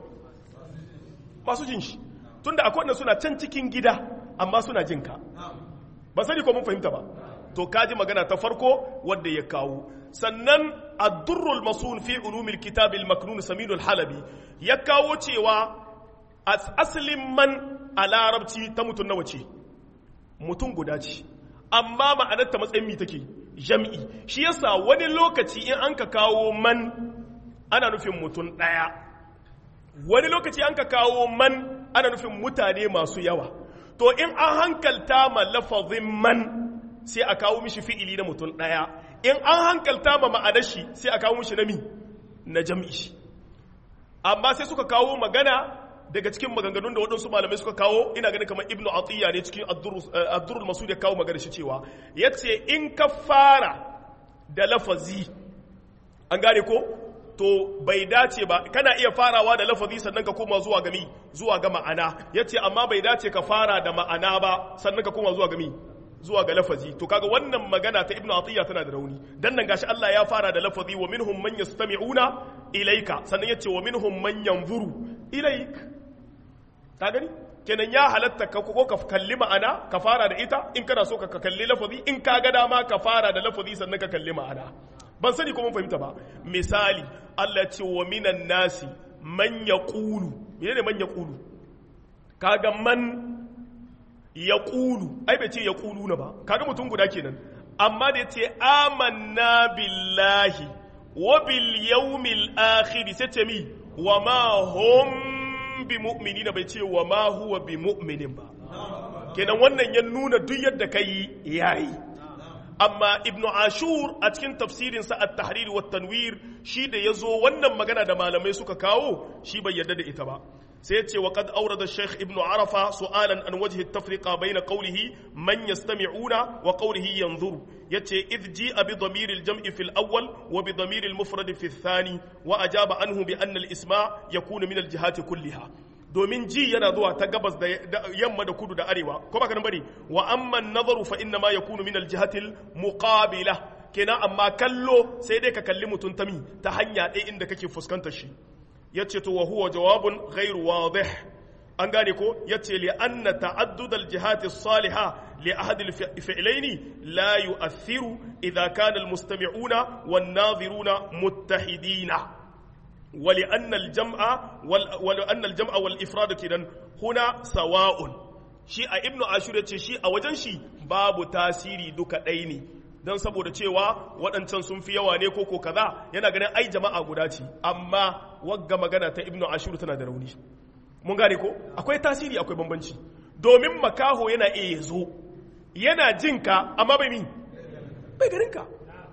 masu jin shi tunda akwai wanda suna can cikin gida amma suna jin ka ba sani ko mun fahimta ba to kaji magana ta farko wadda ya kawo sannan addurrul masun fi ulumil kitabil maknun saminul halabi ya kawo cewa asalin man a larabci ta mutum nawa ce mutum guda ce amma ma'anar ta matsayin mi take jam'i shi yasa wani lokaci in an ka kawo man ana nufin mutum ɗaya wani lokaci an ka kawo man ana nufin mutane masu yawa to in an hankalta ma lafazin man sai a kawo mishi fi'ili na mutum ɗaya in an hankalta ma ma'anar shi sai a kawo mishi na mi na jam'i amma sai suka kawo magana daga cikin maganganun da waɗansu malamai suka kawo ina ganin kamar ibnu atiyya ne cikin abdurul masud ya kawo magana shi cewa ya ce in ka fara da lafazi an gane ko to bai dace ba kana iya farawa da lafazi sannan ka koma zuwa gami zuwa ga ma'ana ya ce amma bai dace ka fara da ma'ana ba sannan ka koma zuwa gami zuwa ga lafazi to kaga wannan magana ta ibnu atiyya tana da rauni dan nan gashi Allah ya fara da lafazi wa minhum man yastami'una ilayka sannan yace wa minhum man yanzuru ilayk ka gani kenan ya halatta ka ko ka kalli ma'ana ka fara da ita in kana so ka kalli lafazi in ka ga dama ka fara da lafazi sannan ka kalli ma'ana ban sani ko mun fahimta ba misali Allah ya ce wa minan nasi man yaqulu menene man yaqulu kaga man ya ƙulu ai bai ce ya ƙulu na ba kaga mutum guda kenan amma da ya ce amanna billahi wa bil yawmil akhir sai ce mi wa ma hum bi mu'minina bai ce wa ma huwa bi mu'minin ba kenan wannan ya nuna duk yadda kai yayi amma ibn ashur a cikin tafsirinsa at-tahrir wa tanwir shi da yazo wannan magana da malamai suka kawo shi bai yarda da ita ba sai yace wa qad awrada shaykh ibn arafa su'alan an wajhi at-tafriqa bayna qawlihi man yastami'una wa qawlihi yanzuru yace idh ji'a bi dhamir al-jam'i fi al-awwal wa bi dhamir al-mufrad fi ath-thani wa ajaba anhu bi anna al-isma' yakunu min al-jihati kulliha domin ji yana zuwa ta gabas da yamma da kudu da arewa ko baka nan bane wa amma nazaru fa inna ma yakunu min aljihatil muqabila kenan amma kallo sai dai ka kalli mutum ta mi ta hanya ɗaya inda kake fuskantar shi yace to wa huwa jawabun ghairu wadih an gane ko yace li anna ta'addud aljihat as-saliha li ahad al-fi'layn la yu'athiru idha kana al-mustami'una wan-nadhiruna muttahidina ولأن الجمع ولأن الجمع والإفراد كده هنا سواء shi a ibnu ashur ce shi a wajen shi babu tasiri duka ɗaya ne don saboda cewa waɗancan sun fi yawa ne koko kaza yana ganin ai jama'a guda ce amma wagga magana ta ibnu ashur tana da rauni mun gane ko akwai tasiri akwai bambanci domin makaho yana iya zo yana jinka amma bai min bai garinka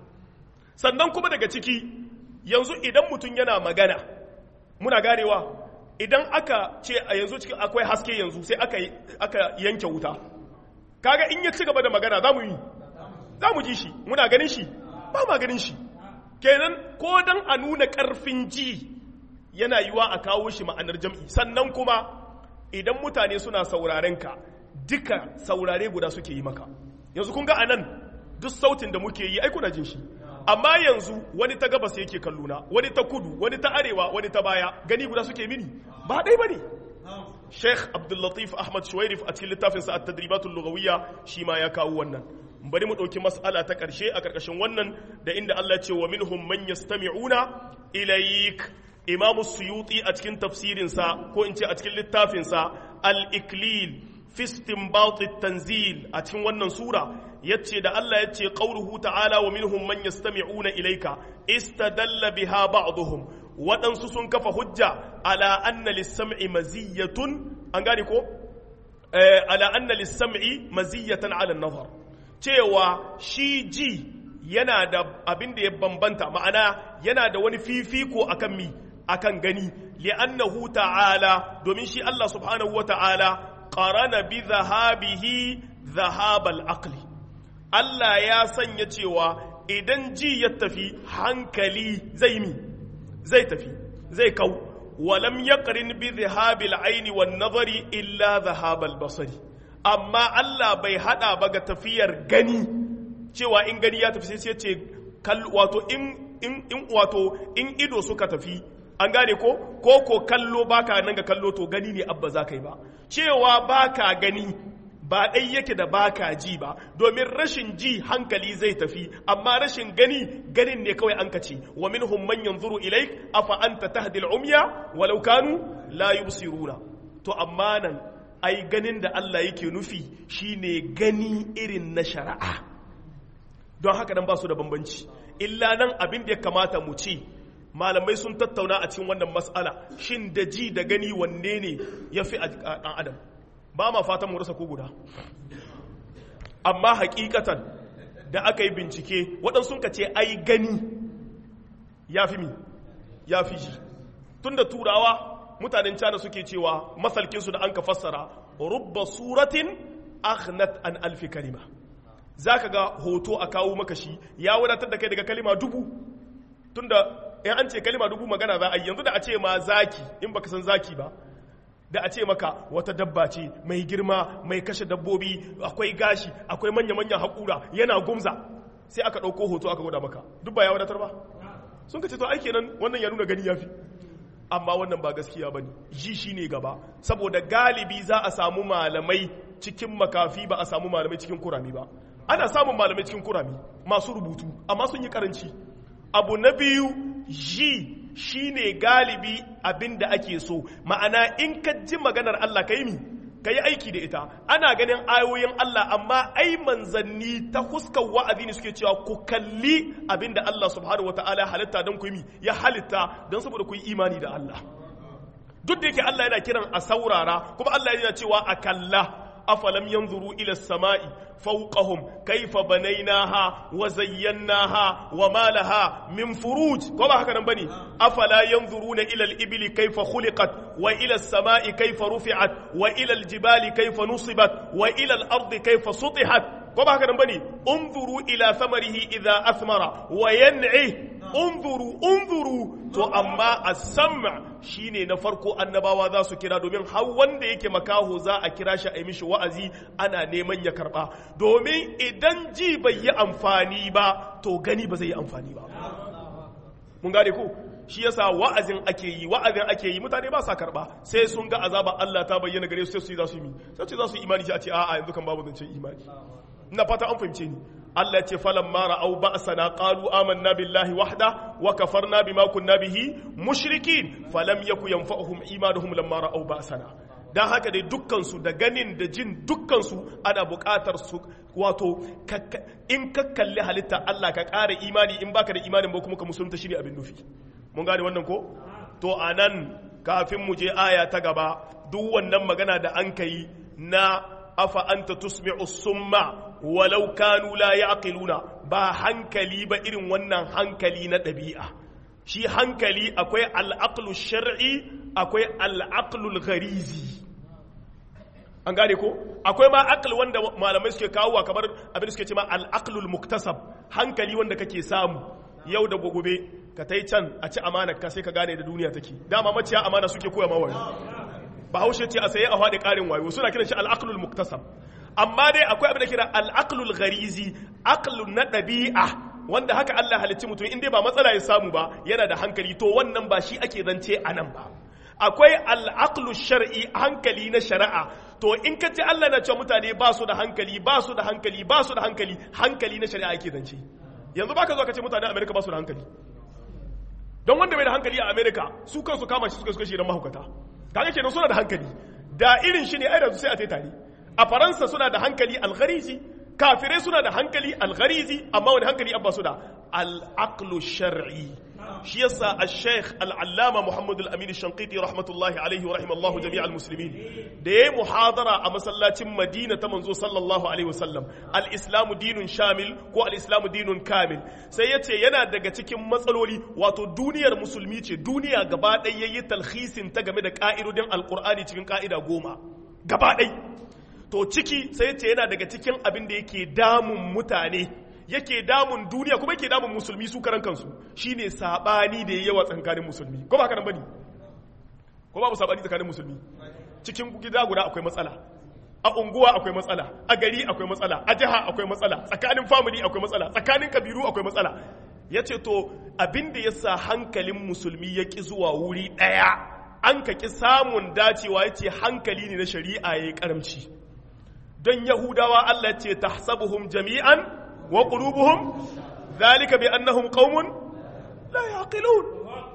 sannan kuma daga ciki yanzu idan mutum yana magana muna ganewa idan aka ce a yanzu cikin akwai haske yanzu sai aka, aka yanke wuta kaga in ya ci gaba da magana za mu yi za mu ji shi muna ganin shi ba ma ganin shi kenan ko dan a nuna karfin ji yana yiwa a kawo shi ma'anar jam'i sannan kuma idan mutane suna sauraren ka duka saurare guda suke yi maka yanzu kun ga anan duk sautin da muke yi ai kuna jin shi amma yanzu wani ta gabas yake kalluna wani ta kudu wani ta arewa wani ta baya gani guda suke mini ba ɗai ba ne sheikh abdullatif ahmad shuwairif a cikin littafinsa a tadribatul lugawiyya shi ma ya kawo wannan bari mu ɗauki mas'ala ta ƙarshe a ƙarƙashin wannan da inda Allah ce wa minhum man yastami'una ilayk imamu suyuti a cikin tafsirinsa ko in ce a cikin littafinsa al-iklil fi istinbat tanzil a cikin wannan sura yace da Allah yace qauluhu ta'ala wa minhum man yastami'una ilayka istadalla biha ba'dhum waɗansu sun kafa hujja ala anna lis-sam'i maziyatun an gane ko ala anna lis-sam'i maziyatan ala an-nazar cewa shi ji yana da abin da ya bambanta ma'ana yana da wani fifiko akan mi akan gani li'annahu ta'ala domin shi Allah subhanahu wa ta'ala qarana bi dhahabihi dhahabal aqli Allah ya sanya cewa idan ji ya tafi hankali zai mi zai tafi zai kau walam yaqrin bi dhahabil aini wan nazari illa dhahabal basari amma Allah bai hada ba ga tafiyar gani cewa in gani ya tafi sai ce wato in in wato in ido suka tafi an gane ko ko ko kallo baka nan ga kallo to gani ne abba za ka yi ba cewa baka gani ba ɗai yake da baka ji ba domin rashin ji hankali zai tafi amma rashin gani ganin ne kawai an kace wa minhum man yanzuru ilaik afa anta tahdi al-umya walau kanu la yubsiruna to amma nan ai ganin da Allah yake nufi shine gani irin na shari'a don haka nan ba su da bambanci illa nan abin da ya kamata mu ce malamai sun tattauna a cikin wannan matsala shin da ji da gani wanne ne ya fi a ɗan adam ba ma fatan mu rasa ko guda amma hakikatan da aka yi bincike waɗansu ka ce ai gani ya fi mi ya fi ji tun da turawa mutanen cana suke cewa masalkinsu da an ka fassara rubba suratin aghnat an alfi kalima za ka ga hoto a kawo maka shi ya wadatar da kai daga kalima dubu tunda in an ce kalima dubu magana za a yi yanzu da a ce ma zaki in baka san zaki ba da a ce maka wata dabba ce mai girma mai kashe dabbobi akwai gashi akwai manya-manyan haƙura yana gumza sai aka ɗauko hoto aka gwada maka duk ba ya wadatar ba sun ka ce to aiki nan wannan ya nuna gani ya fi amma wannan ba gaskiya ba ne ji shi ne gaba saboda galibi za a samu malamai cikin makafi ba a samu malamai cikin kurami ba ana samun malamai cikin kurami masu rubutu amma sun yi karanci abu na biyu ji shi ne galibi abin da ake so ma'ana in ka ji maganar Allah ka yi mi ka yi aiki da ita ana ganin ayoyin Allah amma ai manzanni ta huskar wa'azi ne suke cewa ku kalli abin da Allah subhanahu wata'ala ya halitta don ku yi ya halitta don saboda ku yi imani da Allah duk da yake Allah yana kiran a saurara kuma Allah yana cewa a kalla afalam yanzuru ila as-sama'i fawqahum kayfa banaynaha wa zayyanaha wa ma laha min furuj ko ba haka nan bane afala yanzuruna ila al-ibli kayfa khuliqat wa ila as-sama'i kayfa rufi'at wa ila al-jibali kayfa nusibat wa ila al-ardi kayfa sutihat ko ba haka nan bane unzuru ila thamarihi idha athmara wa yan'i unzuru unzuru to amma as-sam' shine na farko annabawa za su kira domin har wanda yake makaho za a kira shi a yi mishi wa'azi ana neman ya karba domin idan ji bai yi amfani ba to gani ba zai yi amfani ba mun gane ko shi yasa wa'azin ake yi wa'azin ake yi mutane ba sa karba sai sun ga azaba Allah ta bayyana gare su sai su yi za su yi sai su za su yi imani shi a ce a'a yanzu kan babu zancen imani ina fata an fahimce ni Allah ce falan mara au ba'sana qalu amanna billahi wahda wa kafarna bima kunna bihi mushrikin falam yaku yanfa'uhum imanuhum lamma ra'au ba'sana dan haka dai dukkan su da ganin da jin dukkan su ana buƙatar su wato in ka kalli halitta Allah ka ƙara imani in baka da imanin ba kuma ka musulunta shine abin nufi mun gane wannan ko to anan kafin mu je aya ta gaba duk wannan magana da an kai na afa anta tusmi'u summa walau kanu la yaqiluna ba hankali ba irin wannan hankali na ɗabi'a shi hankali akwai al'aqlu shar'i akwai al'aqlu gharizi an gane ko akwai ma aql wanda malamai suke kawo kamar abin suke ce ma al'aqlu muktasab hankali wanda kake samu yau da gobe ka tai can a ci amana ka sai ka gane da duniya take dama maciya amana suke koya ma wayo bahaushe ce a saye a faɗi ƙarin wayo suna kiran shi al'aqlul muktasab amma dai akwai abin da kira al'aqlul gharizi aqlun na ɗabi'a wanda haka Allah halicci mutum in dai ba matsala ya samu ba yana da hankali to wannan ba shi ake zance a nan ba akwai al'aqlu shar'i hankali na shari'a to in ka ce Allah na cewa mutane ba su da hankali ba su da hankali ba su da hankali hankali na shari'a ake zance yanzu baka zo ka ce mutanen Amerika ba su da hankali don wanda bai da hankali a Amerika su kansu kama shi suka suka shi dan mahaukata kaga kenan suna da hankali da irin shi ne ai da sai a tai tare a faransa suna da hankali algharizi kafirai suna da hankali algharizi amma wani hankali abba su da al-aqlu shar'i shi yasa al-sheikh al-allama muhammad al-amin shanqiti rahmatullahi alaihi wa rahimallahu jami'al muslimin da yayi muhadara a masallacin madina ta manzo sallallahu alaihi wasallam al-islamu dinun shamil ko al-islamu dinun kamil sai yace yana daga cikin matsaloli wato duniyar musulmi ce duniya gaba ɗaya yayi talhisin ta game da ka'idodin alqur'ani cikin ka'ida goma gaba ɗaya to ciki sai yace yana daga cikin abin da yake damun mutane yake damun duniya kuma yake damun musulmi su karan kansu shine sabani da yawa tsakanin musulmi ko ba haka nan bane ko babu sabani tsakanin musulmi cikin gida guda akwai matsala a unguwa akwai matsala a gari akwai matsala a jiha akwai matsala tsakanin family akwai matsala tsakanin kabiru akwai matsala yace to abin da yasa hankalin musulmi ya ki zuwa wuri daya an ka ki samun dacewa yace hankali ne na shari'a yayi karamci don yahudawa Allah ce tahsabuhum jami'an وقلوبهم ذلك بأنهم قوم لا يعقلون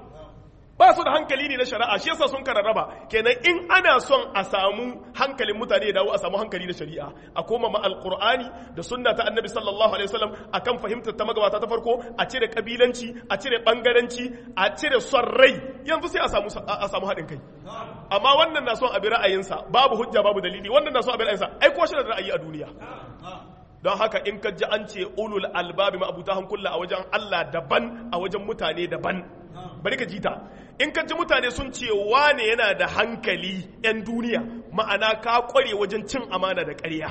ba su da hankali ne na shari'a shi yasa sun kararraba kenan in ana son a samu hankalin mutane ya dawo a samu hankali na shari'a a koma ma alqur'ani da sunna ta annabi sallallahu alaihi wasallam akan fahimtar ta magabata ta farko a cire kabilanci a cire bangaranci a cire son rai yanzu sai a samu a samu haɗin kai amma wannan na son a bi ra'ayinsa babu hujja babu dalili wannan na son a bi ra'ayinsa ai ko shi da ra'ayi a duniya don haka in ka ji an ce ulul albabi ma'abuta hankula a wajen Allah daban a wajen mutane daban bari ka ji ta in ka ji mutane sun ce wane yana da hankali 'yan duniya ma'ana ka kware wajen cin amana da ƙarya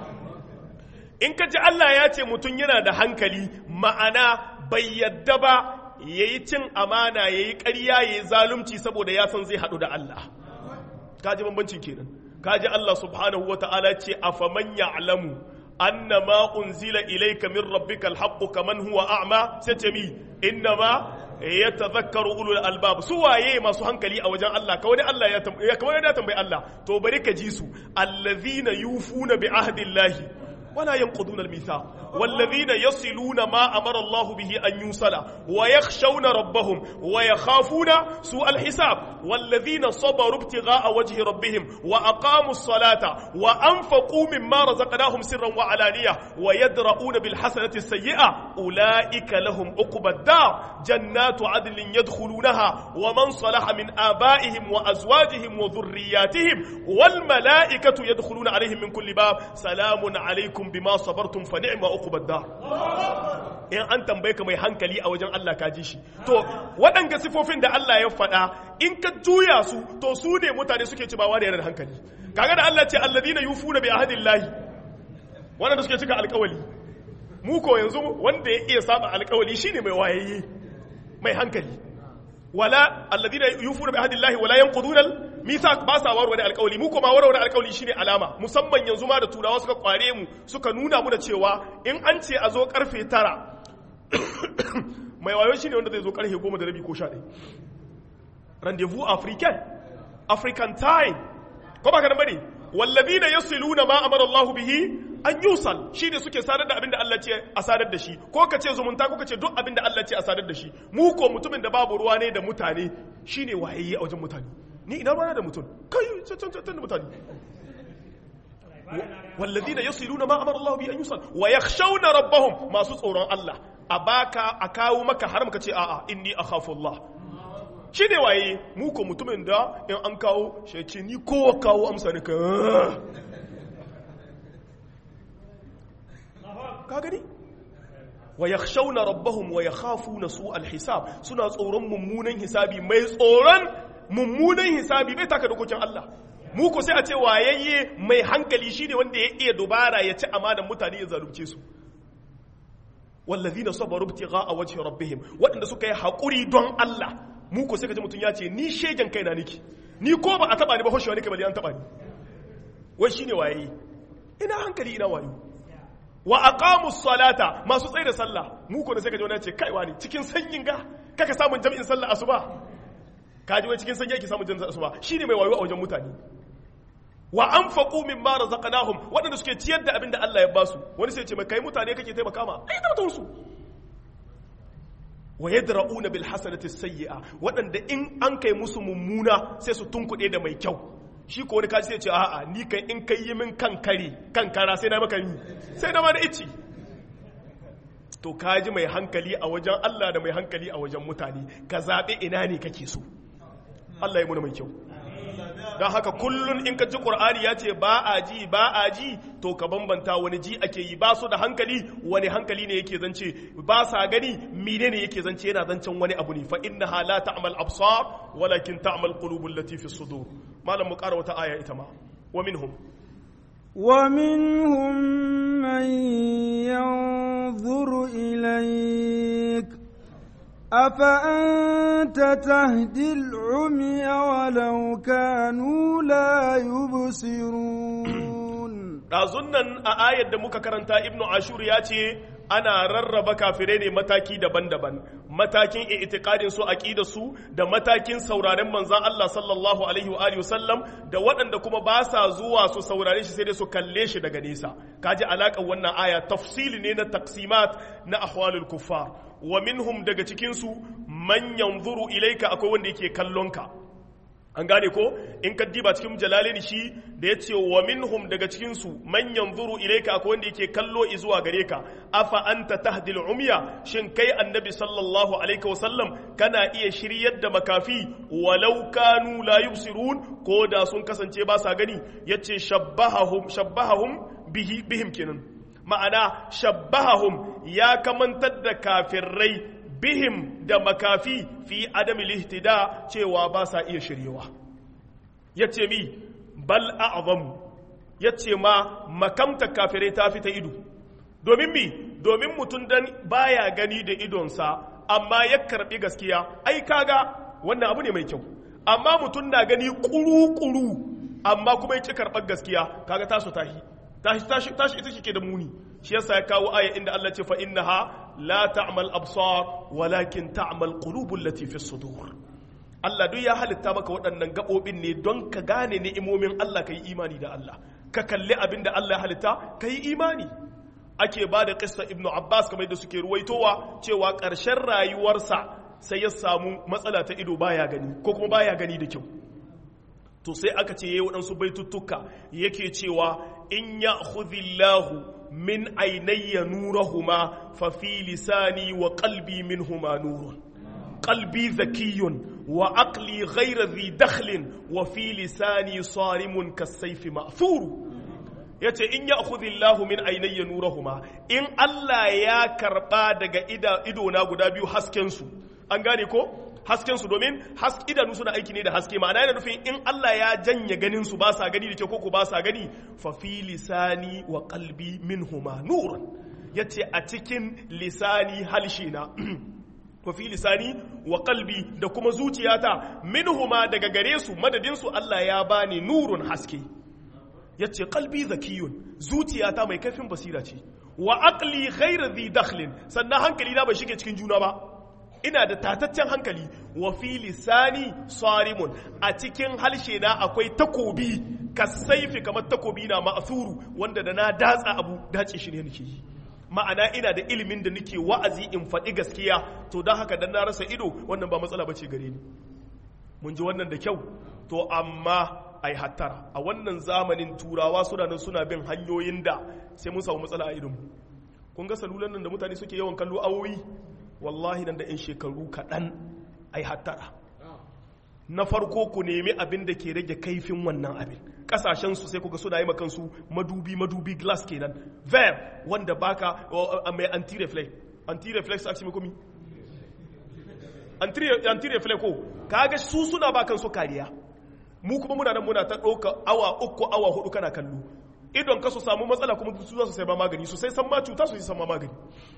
in ka ji Allah ya ce mutum yana da hankali ma'ana bai yadda ba ya yi cin amana ya yi ƙarya ya yi zalunci saboda ya san zai haɗu da Allah ka ji bambancin kenan ka ji Allah subhanahu wa ta'ala ce a faman ya'lamu أن ما أنزل إليك من ربك الحق كمن هو أعمى ستمي إنما يتذكر أولو الألباب سوى يي ما سوهن كلي أو جان الله كوني الله يتم يا كوني يتم بي الله تو بريك جيسو الذين يوفون بعهد الله ولا ينقضون الميثاق والذين يصلون ما أمر الله به أن يوصل ويخشون ربهم ويخافون سوء الحساب والذين صبروا ابتغاء وجه ربهم وأقاموا الصلاة وأنفقوا مما رزقناهم سرا وعلانية ويدرؤون بالحسنة السيئة أولئك لهم عقبى الدار جنات عدن يدخلونها ومن صلح من آبائهم وأزواجهم وذرياتهم والملائكة يدخلون عليهم من كل باب سلام عليكم بما صبرتم فنعم عقبى الدار in an tambaye ka mai hankali a wajen Allah ka ji shi to waɗanga sifofin da Allah ya faɗa in ka juya su to su ne mutane suke ci bawa da yana da hankali kaga da Allah ce alladina yufuna bi ahdillahi wanda suke cika alƙawali mu ko yanzu wanda ya iya saba alƙawali shine mai wayayye mai hankali wala alladina yufuna bi ahdillahi wala yanquduna mithaq ba sa warware alƙawali mu ko ma warware alƙawali shine alama musamman yanzu ma da turawa suka kware mu suka nuna mu da cewa in an ce a zo karfe tara mai wayo shine wanda zai zo karfe goma da rabi ko sha ɗaya rendezvous african african time ko ba ka nan bane wallazina yasiluna ma amara Allah bihi an yusal shine suke sadar da abin da Allah ce a sadar da shi ko ka ce zumunta ko ka ce duk abin da Allah ce a sadar da shi mu ko mutumin da babu ruwa ne da mutane shine wayayye a wajen mutane ni ina ruwa da mutum kai cancan da mutane wallazina yasiluna ma amara Allah bihi an yusal wa yakhshawna rabbahum masu tsoron Allah a baka a kawo maka har muka ce a'a inni akhafu Allah shi ne waye mu ko mutumin da in an kawo shi ce ni kowa kawo amsa ne ka ka gani wa yakhshawna rabbahum wa yakhafuna su alhisab suna tsoron mummunan hisabi mai tsoron mummunan hisabi bai taka dokokin Allah mu ko sai a ce wayayye mai hankali shine wanda ya iya dubara ya ci amanan mutane ya zalunce su wallazina sabaru ibtigha'a wajhi rabbihim waɗanda suka yi haƙuri don Allah mu ko sai ka ji mutum ya ce ni shegen kaina niki ni ko ba a taba ni ba hoshewa ne kai bali an taba ni wai shine waye ina hankali ina wayo wa aqamu salata masu tsaye da sallah mu ko da sai ka ji wani ya ce kai wani cikin sanyin ga kaka samun jami'in sallah asuba ka ji wai cikin sanyi yake samun jami'in asuba shine mai wayo a wajen mutane wa anfaqu mimma razaqnahum wadanda suke ciyar da abin da Allah ya basu wani sai ya ce mai kai mutane kake taimaka ma ai tabbatun su wa yadra'una bil hasanati sayyi'a waɗanda in an kai musu mummuna sai su tunkuɗe da mai kyau shi ko wani kaji sai ce a'a ni kai in kai yi min kan kare kan kara sai na maka ni sai na ma da ici to kaji mai hankali a wajen Allah da mai hankali a wajen mutane ka zaɓi ina ne kake so Allah ya muna mai kyau don haka kullun in ka ji ƙur'ani ya ce ba a ji ba a ji to ka bambanta wani ji ake yi ba su da hankali wani hankali ne yake zance ba sa gani mine ne yake zance yana zancen wani abu ne fa inna la ta'mal absar walakin ta'mal qulubul lati fi sudur malam mu ƙara wata aya ita ma wa minhum ومنهم من ينظر إليك أفأنت تهدي العمي ولو كانوا لا يبصرون ɗazun nan a ayar da muka karanta ibnu ashur ya ce ana rarraba kafirai ne mataki daban-daban matakin itikadin su aqida su da matakin sauraren manzon Allah sallallahu alaihi wa alihi wasallam da waɗanda kuma ba sa zuwa su saurare shi sai dai su kalle shi daga nesa kaji alaƙar wannan aya tafsili ne na taksimat na ahwalul kuffar wa minhum daga cikin su man yanzuru ilaika akwai wanda yake kallon ka an gane ko in ka diba cikin jalalin shi da ya ce wa minhum daga cikinsu man yanzuru ilaika akwai wanda yake kallo zuwa gare ka afa anta tahdil umya shin kai annabi sallallahu alaihi wasallam kana iya shiryar da makafi walau kanu la yubsirun ko da sun kasance ba sa gani yace shabbahahum shabbahahum bihi bihim kenan ma'ana shabbahahum ya kamantar da kafirai bihim da makafi fi adami lihtida cewa ba sa iya shiryewa ya ce mi bal a'zamu ya ce ma makamta kafirai ta fi ta ido domin mi domin mutum dan baya gani da idonsa amma ya karbi gaskiya ai kaga wannan abu ne mai kyau amma mutum na gani kuru-kuru amma kuma ya ci karɓar gaskiya kaga tasu tashi tashi tashi ita ke da muni shi yasa ya kawo aya inda Allah ce fa innaha la ta'mal absar walakin ta'mal qulubul lati fi sudur Allah duk ya halitta maka waɗannan gabobin ne don ka gane ni'imomin Allah kai imani da Allah ka kalli abin da Allah ya halitta kai imani ake ba da kissa ibnu abbas kamar yadda suke ruwaitowa cewa ƙarshen rayuwarsa sai ya samu matsala ta ido baya gani ko kuma baya gani da kyau to sai aka ce yayi waɗansu baituttuka yake cewa in ya khudhillahu min ainayya nurahuma fa fi lisani wa qalbi minhuma nurun qalbi zakiyun wa aqli ghayra dhi dakhlin wa fi lisani sarimun kasayfi ma'thur yace in ya khudhillahu min ainayya nurahuma in Allah ya karba daga ido na guda biyu hasken su an gane ko hasken su domin idanu suna aiki ne da haske ma'ana yana nufin in Allah ya janye ganin su ba sa gani da ke koko ba sa gani fa fi lisani wa qalbi minhuma nurun yace a cikin lisani halshi na wa fi lisani wa qalbi da kuma zuciyata minhuma daga gare su madadin su Allah ya bani nurun haske yace qalbi zakiyun zuciyata mai kaifin basira ce wa aqli ghayra dhi dakhlin sannan hankali na bai shige cikin juna ba ina da tataccen hankali wa fi lisani sarimun a cikin halshe na akwai takobi kasaifi kamar takobi na ma'asuru wanda da na datsa abu dace shi ne nake yi ma'ana ina da ilimin da nake wa'azi in faɗi gaskiya to don haka dan na rasa ido wannan ba matsala bace gare ni mun ji wannan da kyau to amma ai hattara a wannan zamanin turawa suna nan suna bin hanyoyin da sai mun samu matsala a idonmu kun ga salulan nan da mutane suke yawan kallo awoyi wallahi nan da 'yan shekaru kaɗan ai hattara na farko ku nemi abin da ke rage kaifin wannan abin kasashen su sai kuga suna yi makansu madubi madubi glass kenan ver wanda baka mai anti-reflex anti-reflex a cikin komi anti-reflex ko kaga su suna ba kansu kariya mu kuma muna nan muna ta ɗauka awa uku awa hudu kana kallo idon ka su samu matsala kuma su za su sai ba magani su sai san ma cuta su san ma magani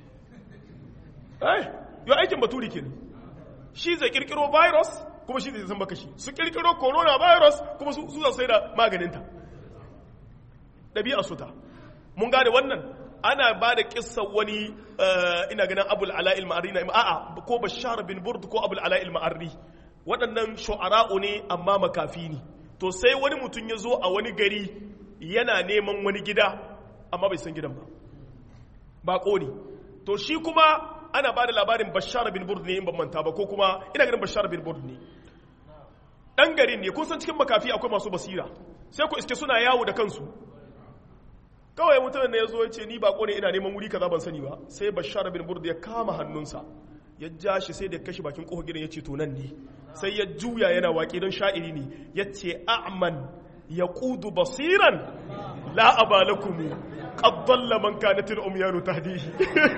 eh yau aikin baturi kenan shi zai kirkiro virus kuma shi zai san baka shi su kirkiro coronavirus kuma su za su sai da maganinta ɗabi'a su ta mun gane wannan ana ba da kissa wani ina ganin abul ala'il ma'arri na a'a ko bashar bin burd ko abul ala'il ma'arri waɗannan shu'ara'u ne amma makafi ne to sai wani mutum ya zo a wani gari yana neman wani gida amma bai san gidan ba bako ne to shi kuma ana ba da labarin bashar bin burd ne in ban manta ba ko kuma ina ganin bashar bin burd ne dan garin ne kun san cikin makafi akwai masu basira sai ku iske suna yawo da kansu kawai mutumin da ya zo ya ce ni bako ne ina neman wuri kaza ban sani ba sai bashar bin burd ya kama hannunsa ya ja shi sai da kashi bakin kofar gidan ya ce to nan ne sai ya juya yana waƙe don sha'iri ne ya ce a'man ya ƙudu basiran la abalakumu qad dalla man kanat al-umyanu tahdihi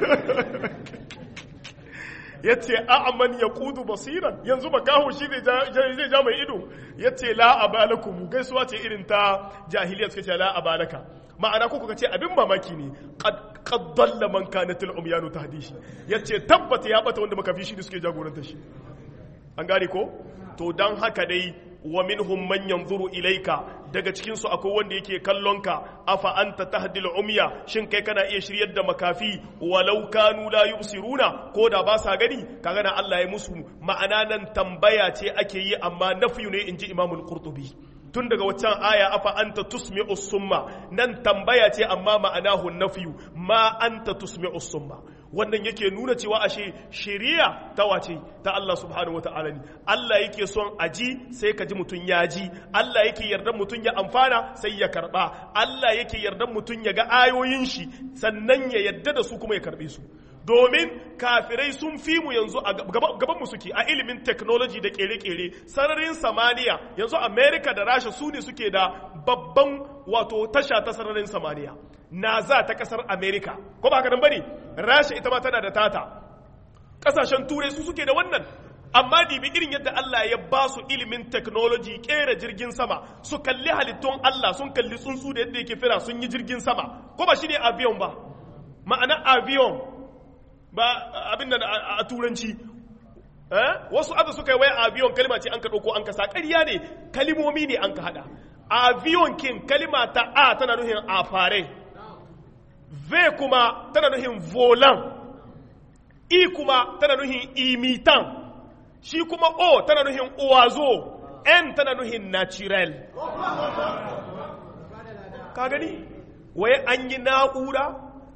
ya ce a'aman ya kudu basiran yanzu makaho shi zai ja mai ido ya ce la abalakum gaisuwa ce irin ta jahiliya suka ce la abalaka ma'ana ko kuka ce abin mamaki ne qad dalla man kanat al umyanu tahdishi ya ce tabbata ya bata wanda makafi shi ne suke jagoranta shi an gane ko to dan haka dai wa minhum man yanzuru ilaika daga cikin su akwai wanda yake kallon ka afa anta tahdil umya shin kai kana iya shiryar da makafi walau kanu la yubsiruna ko da ba sa gani kaga na Allah ya musu ma'ana nan tambaya ce ake yi amma nafiyu ne inji Imam qurtubi tun daga waccan aya afa anta tusmi'u summa nan tambaya ce amma ma'anahu nafiyu ma anta tusmi'u summa wannan yake nuna cewa ashe shari'a ta wace ta Allah subhanahu wata'ala ne Allah yake son aji sai ka ji mutum ya ji Allah yake yarda mutum ya amfana sai ya karba Allah yake yarda mutum ya ga ayoyin shi sannan ya yarda da su kuma ya karbe su domin kafirai sun fi mu yanzu a gaban mu suke a ilimin technology da kere-kere sararin samaniya yanzu america da rasha su ne suke da babban wato tasha ta sararin samaniya naza ta kasar america ko ba haka nan bane rasha ita ma tana da tata kasashen turai su suke da wannan amma dibi irin yadda Allah ya ba su ilimin technology kera jirgin sama su kalli halittun Allah sun kalli tsuntsu da yadda yake fira sun yi jirgin sama ko ba shine avion ba ma'ana avion ba abin da a turanci wasu abu suka yi wai avion kalima ce an ka ɗauko an ka sa ƙarya ne kalimomi ne an ka haɗa avion kin kalima ta a tana nuhin afare v kuma tana nuhin volan i kuma tana nuhin imitan shi kuma o tana nuhin owazo n tana nuhin natural ka gani wai an yi na'ura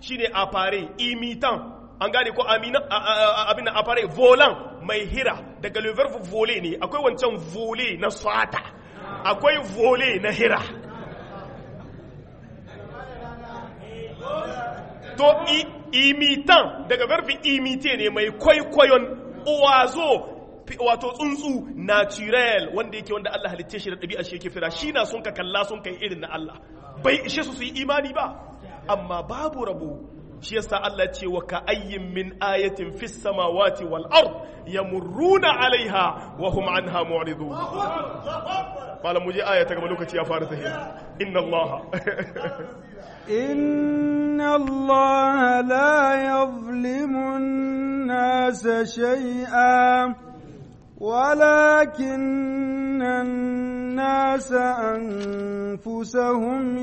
shine apare imitan an gane ko amina abin apare volan mai hira daga le verbe voler ne akwai wancan voler na swata akwai voler na hira to imitan daga verbe imite ne mai kwaikwayon owazo wato tsuntsu natural wanda yake wanda Allah halitta shi da ɗabi'a shi yake fira shi na sun ka kalla sun kai irin na Allah bai ishe su su yi imani ba amma babu rabo shi yasa Allah ce wa ka ayyin min ayatin fis samawati wal ard yamurruna alaiha wa hum anha mu'ridun malam muje aya ta gaba lokaci ya fara tahiya inna Allah إن الله لا يظلم الناس شيئا ولكن الناس أنفسهم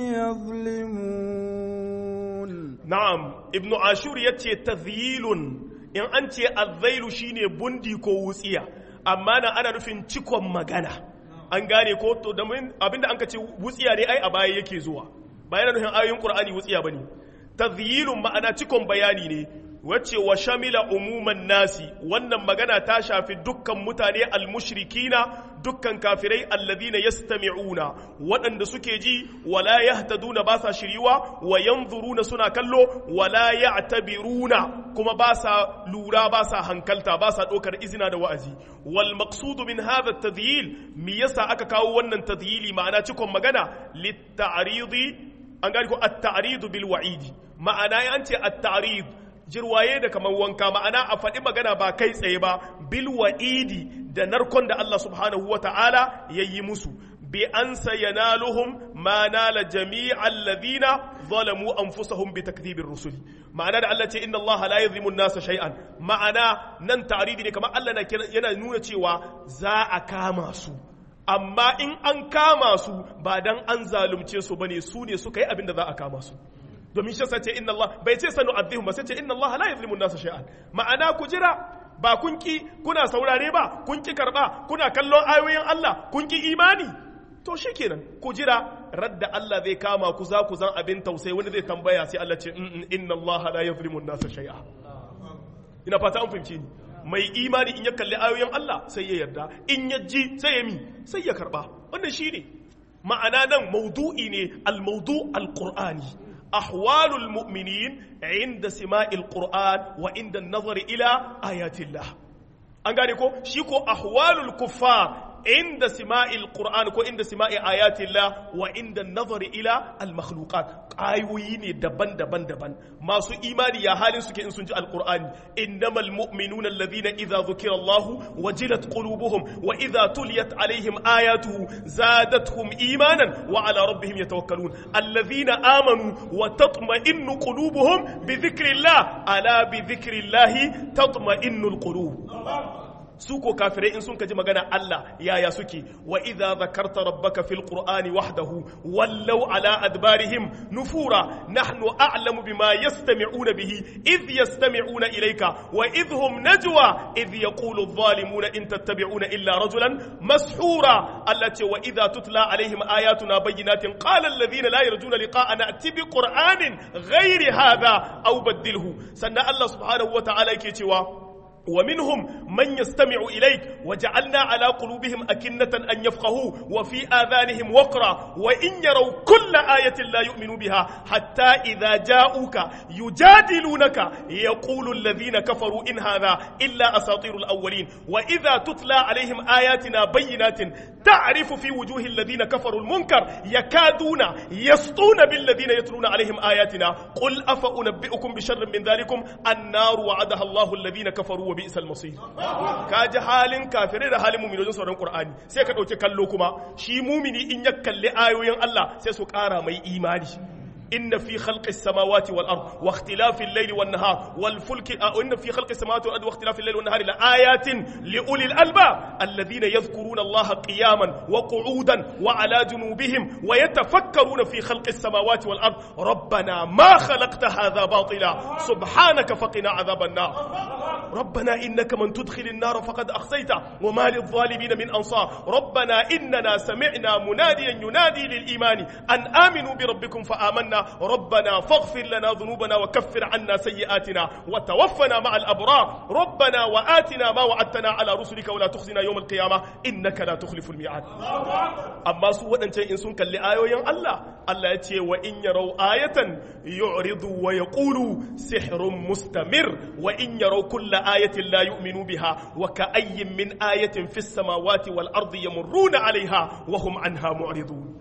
يظلمون na'am ibnu ashur yace tadhyilun in an ce azzailu shine bundi ko wutsiya amma na ana nufin cikon magana an gane ko to da abinda an ka ce wutsiya ne ai a baya yake zuwa bayan nufin ayoyin qur'ani wutsiya bane tadhyilun ma'ana cikon bayani ne wacce wa shamila umuman nasi wannan magana ta shafi dukkan mutane almushrikina dukkan kafirai alladhina yastami'una waɗanda suke ji wala yahtaduna ba sa shiriwa wa yanzuruna suna kallo wala ya'tabiruna kuma ba sa lura ba sa hankalta ba sa ɗaukar izina da wa'azi wal maqsudu min hadha at-tadhyil me yasa aka kawo wannan tadhyili ma'ana cikon magana lit-ta'ridi an gani ko at-ta'ridu bil wa'idi ma'ana ya ce at-ta'rid jirwaye da kamar wanka ma'ana a faɗi magana ba kai tsaye ba bil wa'idi da narkon da Allah subhanahu wa ta'ala ya yi musu bi an sayanaluhum ma nala jami'al ladina zalamu anfusahum bi takdhibir rusuli ma'ana da Allah ce inna Allah la yadhlimu an-nasa shay'an ma'ana nan ta'ridi ne kamar Allah yana nuna cewa za a kama su amma in an kama su ba dan an zalunce su bane su ne suka yi abin da za a kama su domin shi sace inna Allah bai ce sanu azihum ba sai ce inna Allah la yuzlimu an-nasa shay'an ma'ana ku jira ba kun ki kuna saurare ba kun ki karba kuna kallon ayoyin Allah kun ki imani to shikenan ku jira radda Allah zai kama ku za ku zan abin tausayi wani zai tambaya sai Allah ce inna Allah la yuzlimu an-nasa shay'a ina fata an fahimci ni mai imani in ya kalli ayoyin Allah sai ya yarda in ya ji sai ya mi sai ya karba wannan shine ma'ana nan maudu'i ne al-maudu al-qur'ani أحوال المؤمنين عند سماع القرآن وعند النظر إلى آيات الله أنغاني كو شيكو أحوال الكفار عند سماع القرآن كو عند سماع آيات الله وعند النظر إلى المخلوقات آيوين دبن دبن دبن ما سو إيماني يا حال سكي إن سنجي القرآن إنما المؤمنون الذين إذا ذكر الله وجلت قلوبهم وإذا تليت عليهم آياته زادتهم إيمانا وعلى ربهم يتوكلون الذين آمنوا وتطمئن قلوبهم بذكر الله ألا بذكر الله تطمئن القلوب su ko kafirai in sun kaji magana Allah yaya suke wa idza zakarta rabbaka fil qur'ani wahdahu wallau ala adbarihim nufura nahnu a'lamu bima yastami'una bihi idh yastami'una ilayka wa idh hum najwa idh yaqulu adh-dhalimuna in tattabi'una illa rajulan mashura allati wa idza tutla alaihim ayatuna bayyinatin qala alladhina la yarjuna liqa'ana ati bi qur'anin ghairi hadha aw badilhu sannan Allah subhanahu wa ta'ala yake cewa ومنهم من يستمع إليك وجعلنا على قلوبهم أكنة أن يفقهوا وفي آذانهم وقرا وإن يروا كل آية لا يؤمنوا بها حتى إذا جاءوك يجادلونك يقول الذين كفروا إن هذا إلا أساطير الأولين وإذا تتلى عليهم آياتنا بينات تعرف في وجوه الذين كفروا المنكر يكادون يسطون بالذين يتلون عليهم آياتنا قل أفأنبئكم بشر من ذلكم النار وعدها الله الذين كفروا wa bi isal masir ka ji halin kafirai da halin mumini wajen sauran qur'ani sai ka dauki kallo kuma shi mumini in ya kalli ayoyin Allah sai su kara mai imani إن في خلق السماوات والأرض واختلاف الليل والنهار والفلك أو إن في خلق السماوات والأرض واختلاف الليل والنهار لآيات لأولي الألباب الذين يذكرون الله قياما وقعودا وعلى جنوبهم ويتفكرون في خلق السماوات والأرض ربنا ما خلقت هذا باطلا سبحانك فقنا عذاب النار ربنا إنك من تدخل النار فقد أخزيته وما للظالمين من أنصار ربنا إننا سمعنا مناديا ينادي للإيمان أن آمنوا بربكم فآمنا ربنا فاغفر لنا ذنوبنا وكفر عنا سيئاتنا وتوفنا مع الأبرار ربنا وآتنا ما وعدتنا على رسلك ولا تخزنا يوم القيامة إنك لا تخلف الميعاد أما سوى أنت إن سنك لآية الله الله يتي وإن يروا آية يعرضوا ويقولوا سحر مستمر وإن يروا كل آية لا يؤمنوا بها وكأي من آية في السماوات والأرض يمرون عليها وهم عنها معرضون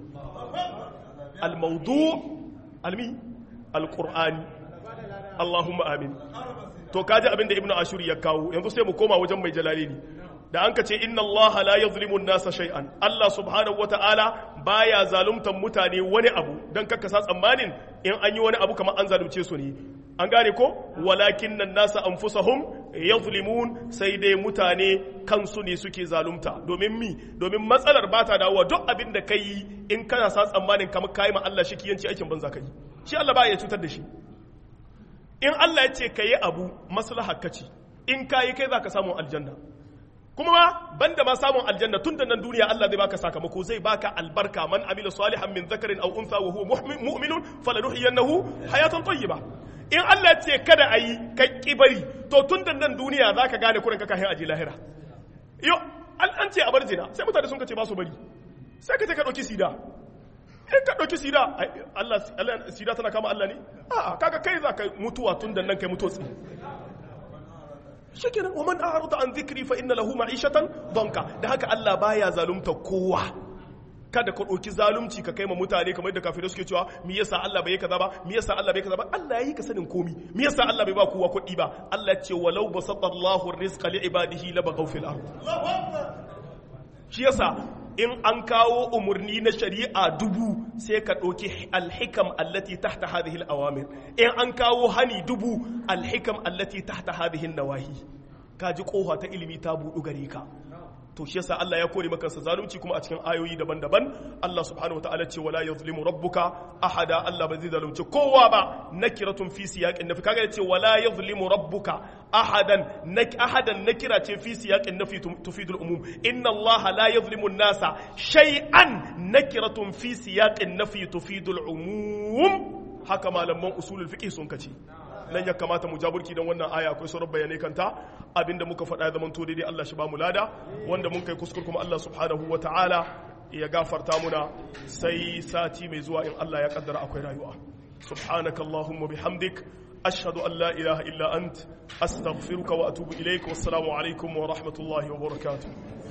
الموضوع المي القرآن اللهم آمين to kaji abin da ibnu ashur ya kawo yanzu sai mu koma wajen mai jalalini da an ka ce inna allaha la yazlimu an-nasa shay'an Allah subhanahu wata'ala baya zaluntan mutane wani abu dan kakka sa tsammanin in an yi wani abu kamar an zalunce su ne an gane ko walakin nan nasa anfusahum yazlimun sai dai mutane kansu ne suke zalunta domin mi domin matsalar ba ta dawowa duk abin da kai in kana sa tsammanin kamar kai ma Allah shi kiyanci aikin banza kai shi Allah ba ya cutar da shi in Allah ya ce ka yi abu maslaha ka ce in ka yi kai za ka samu aljanna kuma ma banda ma samun aljanna tun da nan duniya Allah zai baka sakamako zai baka albarka man amila salihan min zakarin aw untha wa huwa mu'minun falanuhyiyannahu hayatan tayyiba in Allah ya ce kada ayi kai kibari to tun da nan duniya zaka gane kurin ka kai aji lahira yo an ce a bar zina sai mutane sun ka ce ba su bari sai ka ce ka dauki sida in ka ɗauki sida Allah sida tana kama Allah ne a'a kaga kai za ka mutuwa tun da nan kai mutuwa tsi shikenan wa man a'rada an dhikri fa inna lahu ma'ishatan danka da haka Allah baya zalunta kowa kada ka ɗauki zalunci ka kai ma mutane kamar yadda kafirai suke cewa me yasa Allah bai kaza ba me yasa Allah bai kaza ba Allah yayi ka sanin komi me yasa Allah bai ba kowa kuɗi ba Allah ce walau basata Allahu rizqa li ibadihi labaghaw fil ard shi yasa in an kawo umarni na shari'a dubu sai ka ɗauki alhikam allati tahta hadhihi al-awamir in an kawo hani dubu alhikam allati tahta hadhihi nawahi ka ji kofa ta ilimi ta budu gare ka to shi yasa Allah ya kore maka zalunci kuma a cikin ayoyi daban-daban Allah subhanahu wataala ce wala yuzlimu rabbuka ahada Allah ba zai zalunci kowa ba nakiratun fi siyaqin nafi kaga yace wala yuzlimu rabbuka ahadan nak ahadan nakira ce fi siyaqin nafi tufidul umum inna Allah la yuzlimu an-nasa shay'an nakiratun fi siyaqin nafi tufidul umum haka malaman usulul fiqh sun kace nan ya kamata mu jaburki don wannan aya akwai sauran bayanai kanta abinda muka faɗa ya zamanto daidai Allah shi ba mu lada wanda mun kai kuskur kuma Allah subhanahu wa ta'ala ya gafarta muna sai sati mai zuwa in Allah ya kaddara akwai rayuwa subhanaka allahumma bihamdik ashhadu an la ilaha illa ant astaghfiruka wa atubu ilaik wassalamu alaikum wa rahmatullahi wa barakatuh